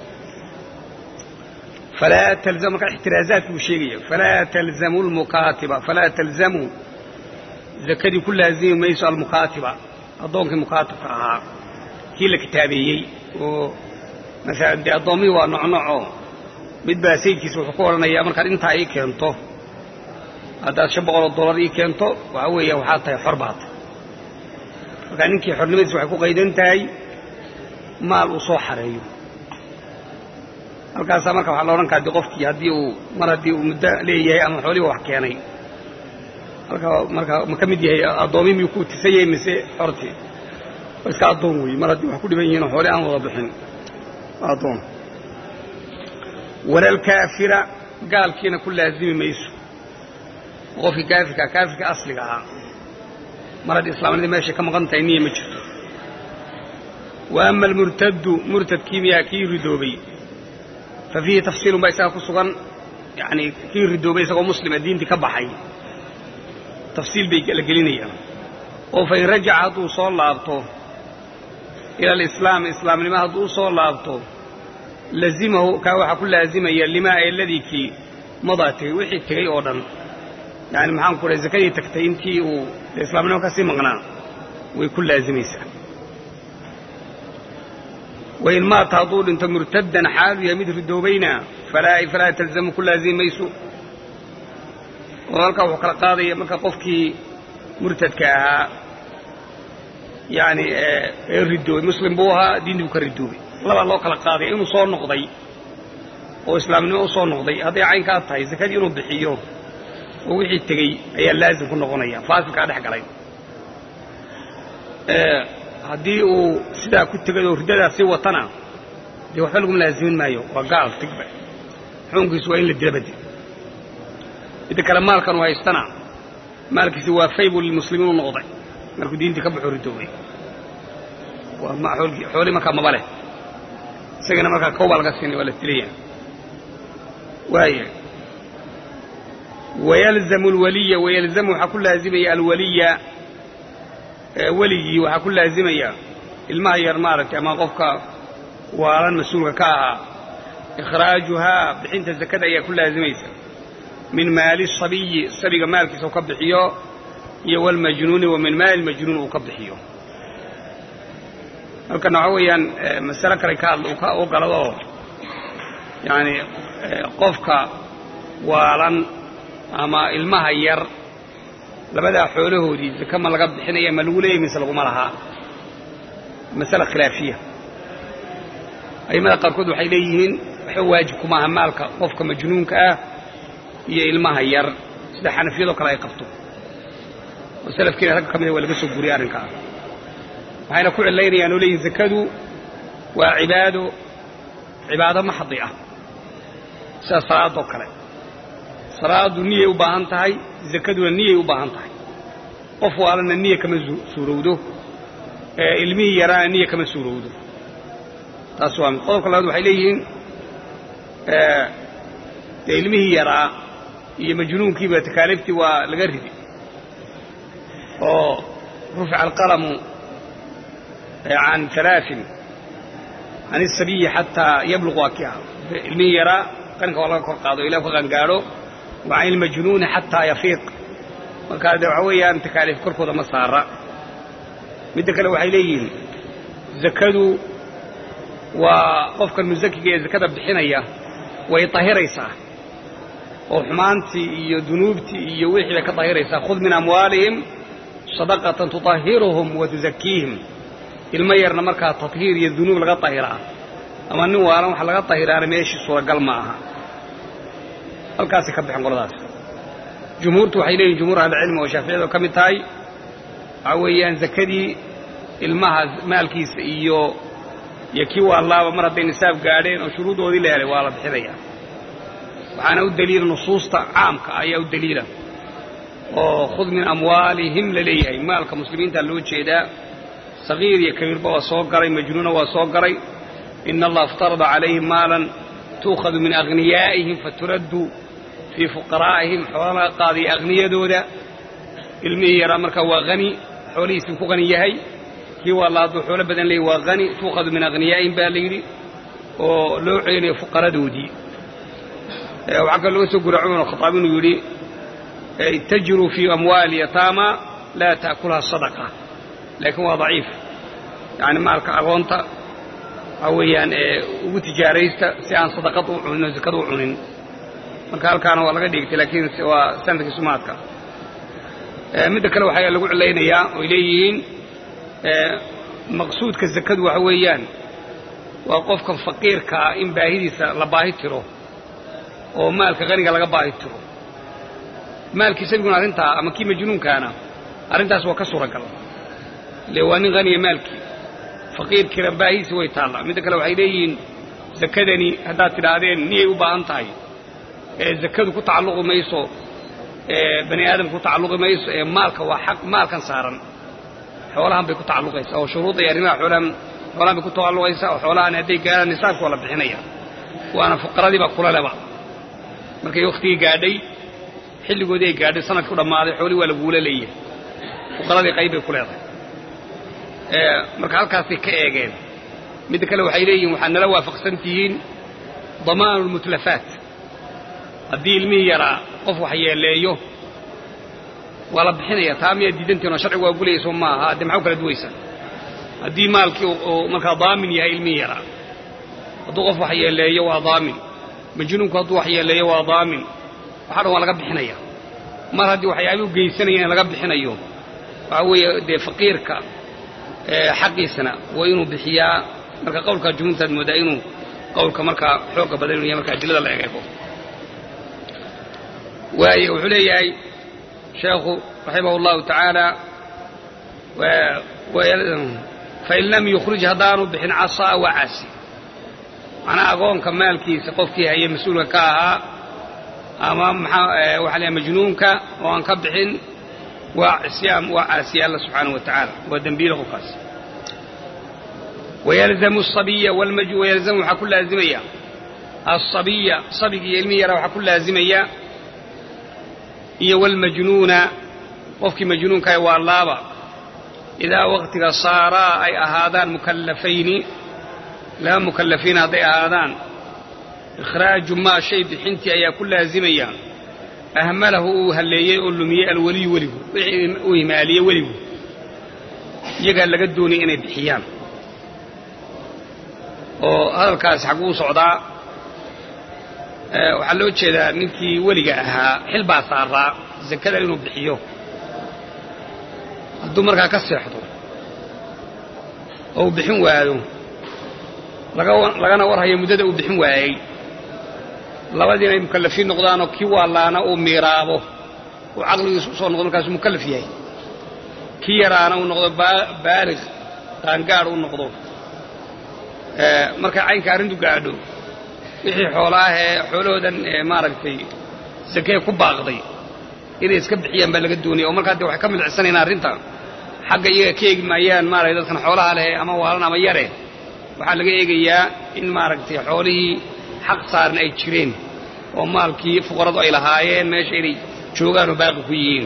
falaa talzam markaa ixtiraazaadki buu sheegaya falaa talzamu lmukaatiba falaa talzamu zakadii ku laazimi mayso almukaatiba addoonkii mukaatibka ahaa kii la kitaabeeyey oo masalan dee addoommihii waa nocnoco mid baa sayidkiisa wuxuu ku odhanayaa markaad intaa ii keento haddaad shan boqol oo dollar ii keento waxaa weeya waxaad tahay xor baad markaa ninkii xornimadiisa waxay ku qaydan tahay maal uu soo xareeyo halkaasaa marka waxaa la odhan karaa de qofkii haddii uu mar haddii uu muddo leeyahay ama xoolihiba wax keenay halka marka ma ka mid yahay addoommii miyuu ku tisan yahay mise xortii iska addoon weeye mar haddii wax ku dhiban yihiin oo xooli aan wada bixin waa addoon walalkaafira gaalkiina ku laazimi mayso qofkii kaafirka kaafirka asliga ahaa mar haddii islaamnadii meeshay ka maqan tahay niya ma jirto wa ama almurtaddu murtadkii miyaa kii ridoobay fa fiihi tafsiilun baa isaga ku sugan yacanii kii ridoobay isagoo muslima diintii ka baxay tafsiil bay la gelinayaan oo fa in rajaca hadduu soo laabto ila alislaam islaamnimo hadduu u soo laabto lazimahu kaa waxaa ku laazimaya limaa eladii kii madaa tegey wixii tegey oo dhan yani maxaan ku dhahay zakadii tagtay intii uu islaamnimo ka sii maqnaa way ku laazimaysaa wain maata hadduu dhinto murtaddan xaalu yahay mid ridoobayna falaa talzamu ku laazimi mayso oo halkaa wuxuu kala qaadaya marka qofkii murtadka ahaa yani ee ridoobay muslim buu ahaa diintii buu ka ridoobay labaa loo kala qaadaya inuu soo noqday oo islaamnimo u soo noqday hadday caynkaa tahay zakadii inuu bixiyo oo wixii tegey ayaa laazim ku noqonaya faasilkaa dhex galay haddii uu sidaa ku tegay oo riddadaas sii watana dee waxba laguma laazimin maayo waa gaal tigba xukunkiisu waa in la dilabade midda kale maalkan uu haystana maalkiisi waa faybu lilmuslimiin u noqday markuu diintii ka baxo ridoobay xoolii markaa maba leh isagana markaa kow baa laga siinay waa la dilaya waaya wayalzamu alwaliya wayalzamu waxaa ku laazimaya alwaliya weligii waxaa ku laazimaya ilmaha yar maaragtay ama qofka waalan mas-uulka ka ahaa ikhraajuhaa bixinta zakada ayaa ku laazimaysa min maali sabiyi sabiga maalkiisa uu ka bixiyo iyo walmajnuuni wa min maali majnuun uu ka bixiyo halkan waxaa weeyaan masale kale ka u galado oo yaani qofka waalan ama ilmaha yar labadaa xoolahoodii zaka ma laga bixinaya ma lagu leeyahy mise laguma lahaa masale khilaafiya a'immada qaarkood waxay leeyihiin waxba waajib kuma aha maalka qofka majnuunka ah iyo ilmaha yar sida xanafiyadoo kale ay qabto oo salafkiina ragga ka mida waa laga soo guriyay arrinkaa waxayna ku cilaynayaan oo leeyihin zakadu waa cibaado cibaado maxdi ah sida salaadoo kale salaadu niyay u baahan tahay zakaduna niyay u baahan tahay qof waalana niya kama suurowdo ilmihii yaraana niya kama suurowdo taas waa mid qodobka labaad waxay leeyihiin dee ilmihii yaraa iyo majnuunkiiba takaaliiftii waa laga ridi oo rufica alqalamu can alaain can isabiyi xataa yabluq waa ki ah ilmihii yaraa qaninka waa laga kor qaado ilah ka qangaadho wa can ilmajnuuni xataa yafiiq markaa dee waxaa weeyaan takaaliif korkooda ma saara midda kale waxay leeyihiin zakadu waa qofkan musakiga ee zakada bixinaya way tahiraysaa oo xumaantii iyo dunuubtii iyo wixii bay ka tahiraysaa khud min amwaalihim sadaqatan tutahiruhum wa tuzakiihim ilmo yarna markaa tathiir iyo dunuub laga tahiraa ama nin waalan wax laga tahiraana meeshii suuragal ma aha halkaasay ka baxeen qoladaas jumhuurtu waxay leeyihin jumhuur ahlicilmi oo shaaficiyadu ka mid tahay waxaa weeyaan zakadii ilmaha maalkiisa iyo iyo kii waalaaba mar hadday nisaab gaadheen oo shuruudoodii la helay waa la bixinaya waxaana u daliila nusuusta caamka ayaa u daliila oo khud min amwaalihim la leeyahay maalka muslimiinta loo jeedaa sagiir iyo kabiirba waa soo garay majnuuna waa soo garay ina allaha iftarada calayhim maalan tuukhadu min aghniyaa'ihim faturaddu fii fuqaraa'ihim xoola laga qaadaya akhniyadooda ilmihii yaraa markaa waa hani xoolihiisii ku hani yahay kii waalla hadduu xoolo badan leeyay waa hani tuukhadu min akhniyaa'ihim baa la yidhi oo loo celinayo fuqaradoodii waxaa kaloo laga soo gura cumar khataab inuu yidhi ittajiruu fii amwaali yataama laa ta'kulha sadaqa laakiin waa daciif yacani maalka agoonta waxaa weeyaan ugu tijaaraysta si aan sadaqad u cunin oo zakad u cunin marka halkaana waa laga dhigtay laakiin waa sanadkii sumaadka midda kale waxaa lagu cilaynayaa oy leeyihiin maqsuudka zakadu waxa weeyaan waa qofkan faqiirka ah in baahidiisa la baahi tiro oo maalka qaniga laga baahi tiro maalkii sabiguna arrintaa ama kii majnuunkaana arrintaas waa ka suuragal ile waa nin haniya maalkii faqiirkiina baahidiisi way taallaa midda kale waxay leeyihiin zakadani haddaad tidhaahdeen niyay u baahan tahay ee zakadu ku tacalluqi mayso ee bani aadamka ku tacalluqi mayso ee maalka waa xaq maalkan saaran xoolahan bay ku tacalluqaysaa oo shuruudda iyo arrimaha xoolahan xoolahan bay ku tacalluqaysaa oo xoolahan hadday gaaraan nisaabka waa la bixinaya waana fuqaradiiba kula leba markay wakhtigii gaadhay xilligoodii ay gaadhay sanadkii u dhammaaday xoolihii waa laguula leeyahay fuqaradii qayb bay ku leedahay marka halkaasay ka eegeen midda kale waxay leeyihin waxaad nala waafaqsan tihiin damaanu lmutlafaat haddii ilmihii yaraa qof wax yeeleeyo waa la bixinaya taa miyaad diidantihin oo sharcigu waa gulayso maaha haddee maxaa u kala duwaysa haddii maalkii uu markaa daamin yahay ilmihii yaraa hadduu qof wax yeeleeyo waa daamin majnuunku hadduu wax yeeleeyo waa daamin waxa dhan waa laga bixinaya mar haddii waxyaabih u geysanaya in laga bixinayo waxaa weeye dee faqiirka xaqiisana waa inuu bixiyaa marka qowlkaa jumhuurtaad moodaa inuu qowlka markaa xooga badan inuu yahay marka adilada la egeego waaye wuxuu leeyahay sheekhu raximah اllahu tacaala fain lam yukhrij haddaanu bixin casaa waa casi macnaa agoonka maalkiisa qofkii haye mas-uulka ka ahaa ama maxaa waxa la majnuunka oo aan ka bixin waa cisyaan waa caasiya alla subxaanaه wa tacaala waa dembiile qofkaas wayalzamu asabiya wayalzamu waxaa ku laazimaya asabiya sabigi iyo ilmihi yara waxaa ku laazimaya iyo wاlmajnuuna qofkii majnuunkaah waa laaba idaa waqtiga saaraa ay ahaadaan mukallafayni laba mukallafiin hadday ahaadaan ikhraaju maa shay bixintii ayaa ku laazimaya ahmalahu uu halleeyey oo lumiyey alweliyu weligu wixii uu himaaliye weligu iyagaa laga doonaya inay bixiyaan oo hadalkaasi xagguu socdaa waxaa loo jeedaa ninkii weliga ahaa xil baa saaraa zakada inuu bixiyo hadduu markaa ka seexdo oo uu bixin waayo lagana warhayo muddada uu bixin waayey labadii inay mukallafiin noqdaanoo kii waalaana uu miiraabo uu caqligiisu usoo noqdo markaasuu mukallaf yahay kii yaraana uu noqdo baalig qaangaadh u noqdo markay caynka arrintu gaadho wixii xoolaahee xoolahoodan maaragtay sakee ku baaqday inay iska bixiyaan baa laga doonaya oo markaa dee waxay ka midcisanayaan arrinta xagga iyaga ka eegi maayaan maaragtay dadkan xoolaha leh ama waalan ama yare waxaa laga eegayaa in maaragtay xoolihii xaq saaran ay jireen oo maalkii fuqaradu ay lahaayeen meesha inay joogaan oo baaqi ku yihiin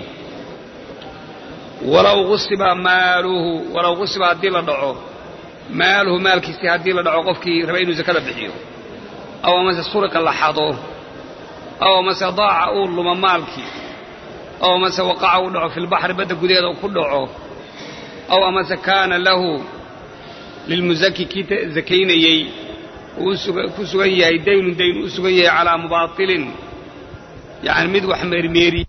walaw usiba maaluhu walaw qusiba haddii la dhaco maaluhu maalkiisii haddii la dhaco qofkii raba inuu zakada bixiyo aw amase suriqa la xado aw amase daaca uu luma maalkii aw amase waqaca uu dhaco filbaxri badda gudaheeda ku dhaco aw amase kaana lahu lilmusaki kii zakaynayey uu ku sugan yahay daynun dayn u sugan yahay calaa mubaatilin yani mid wax meermeeriye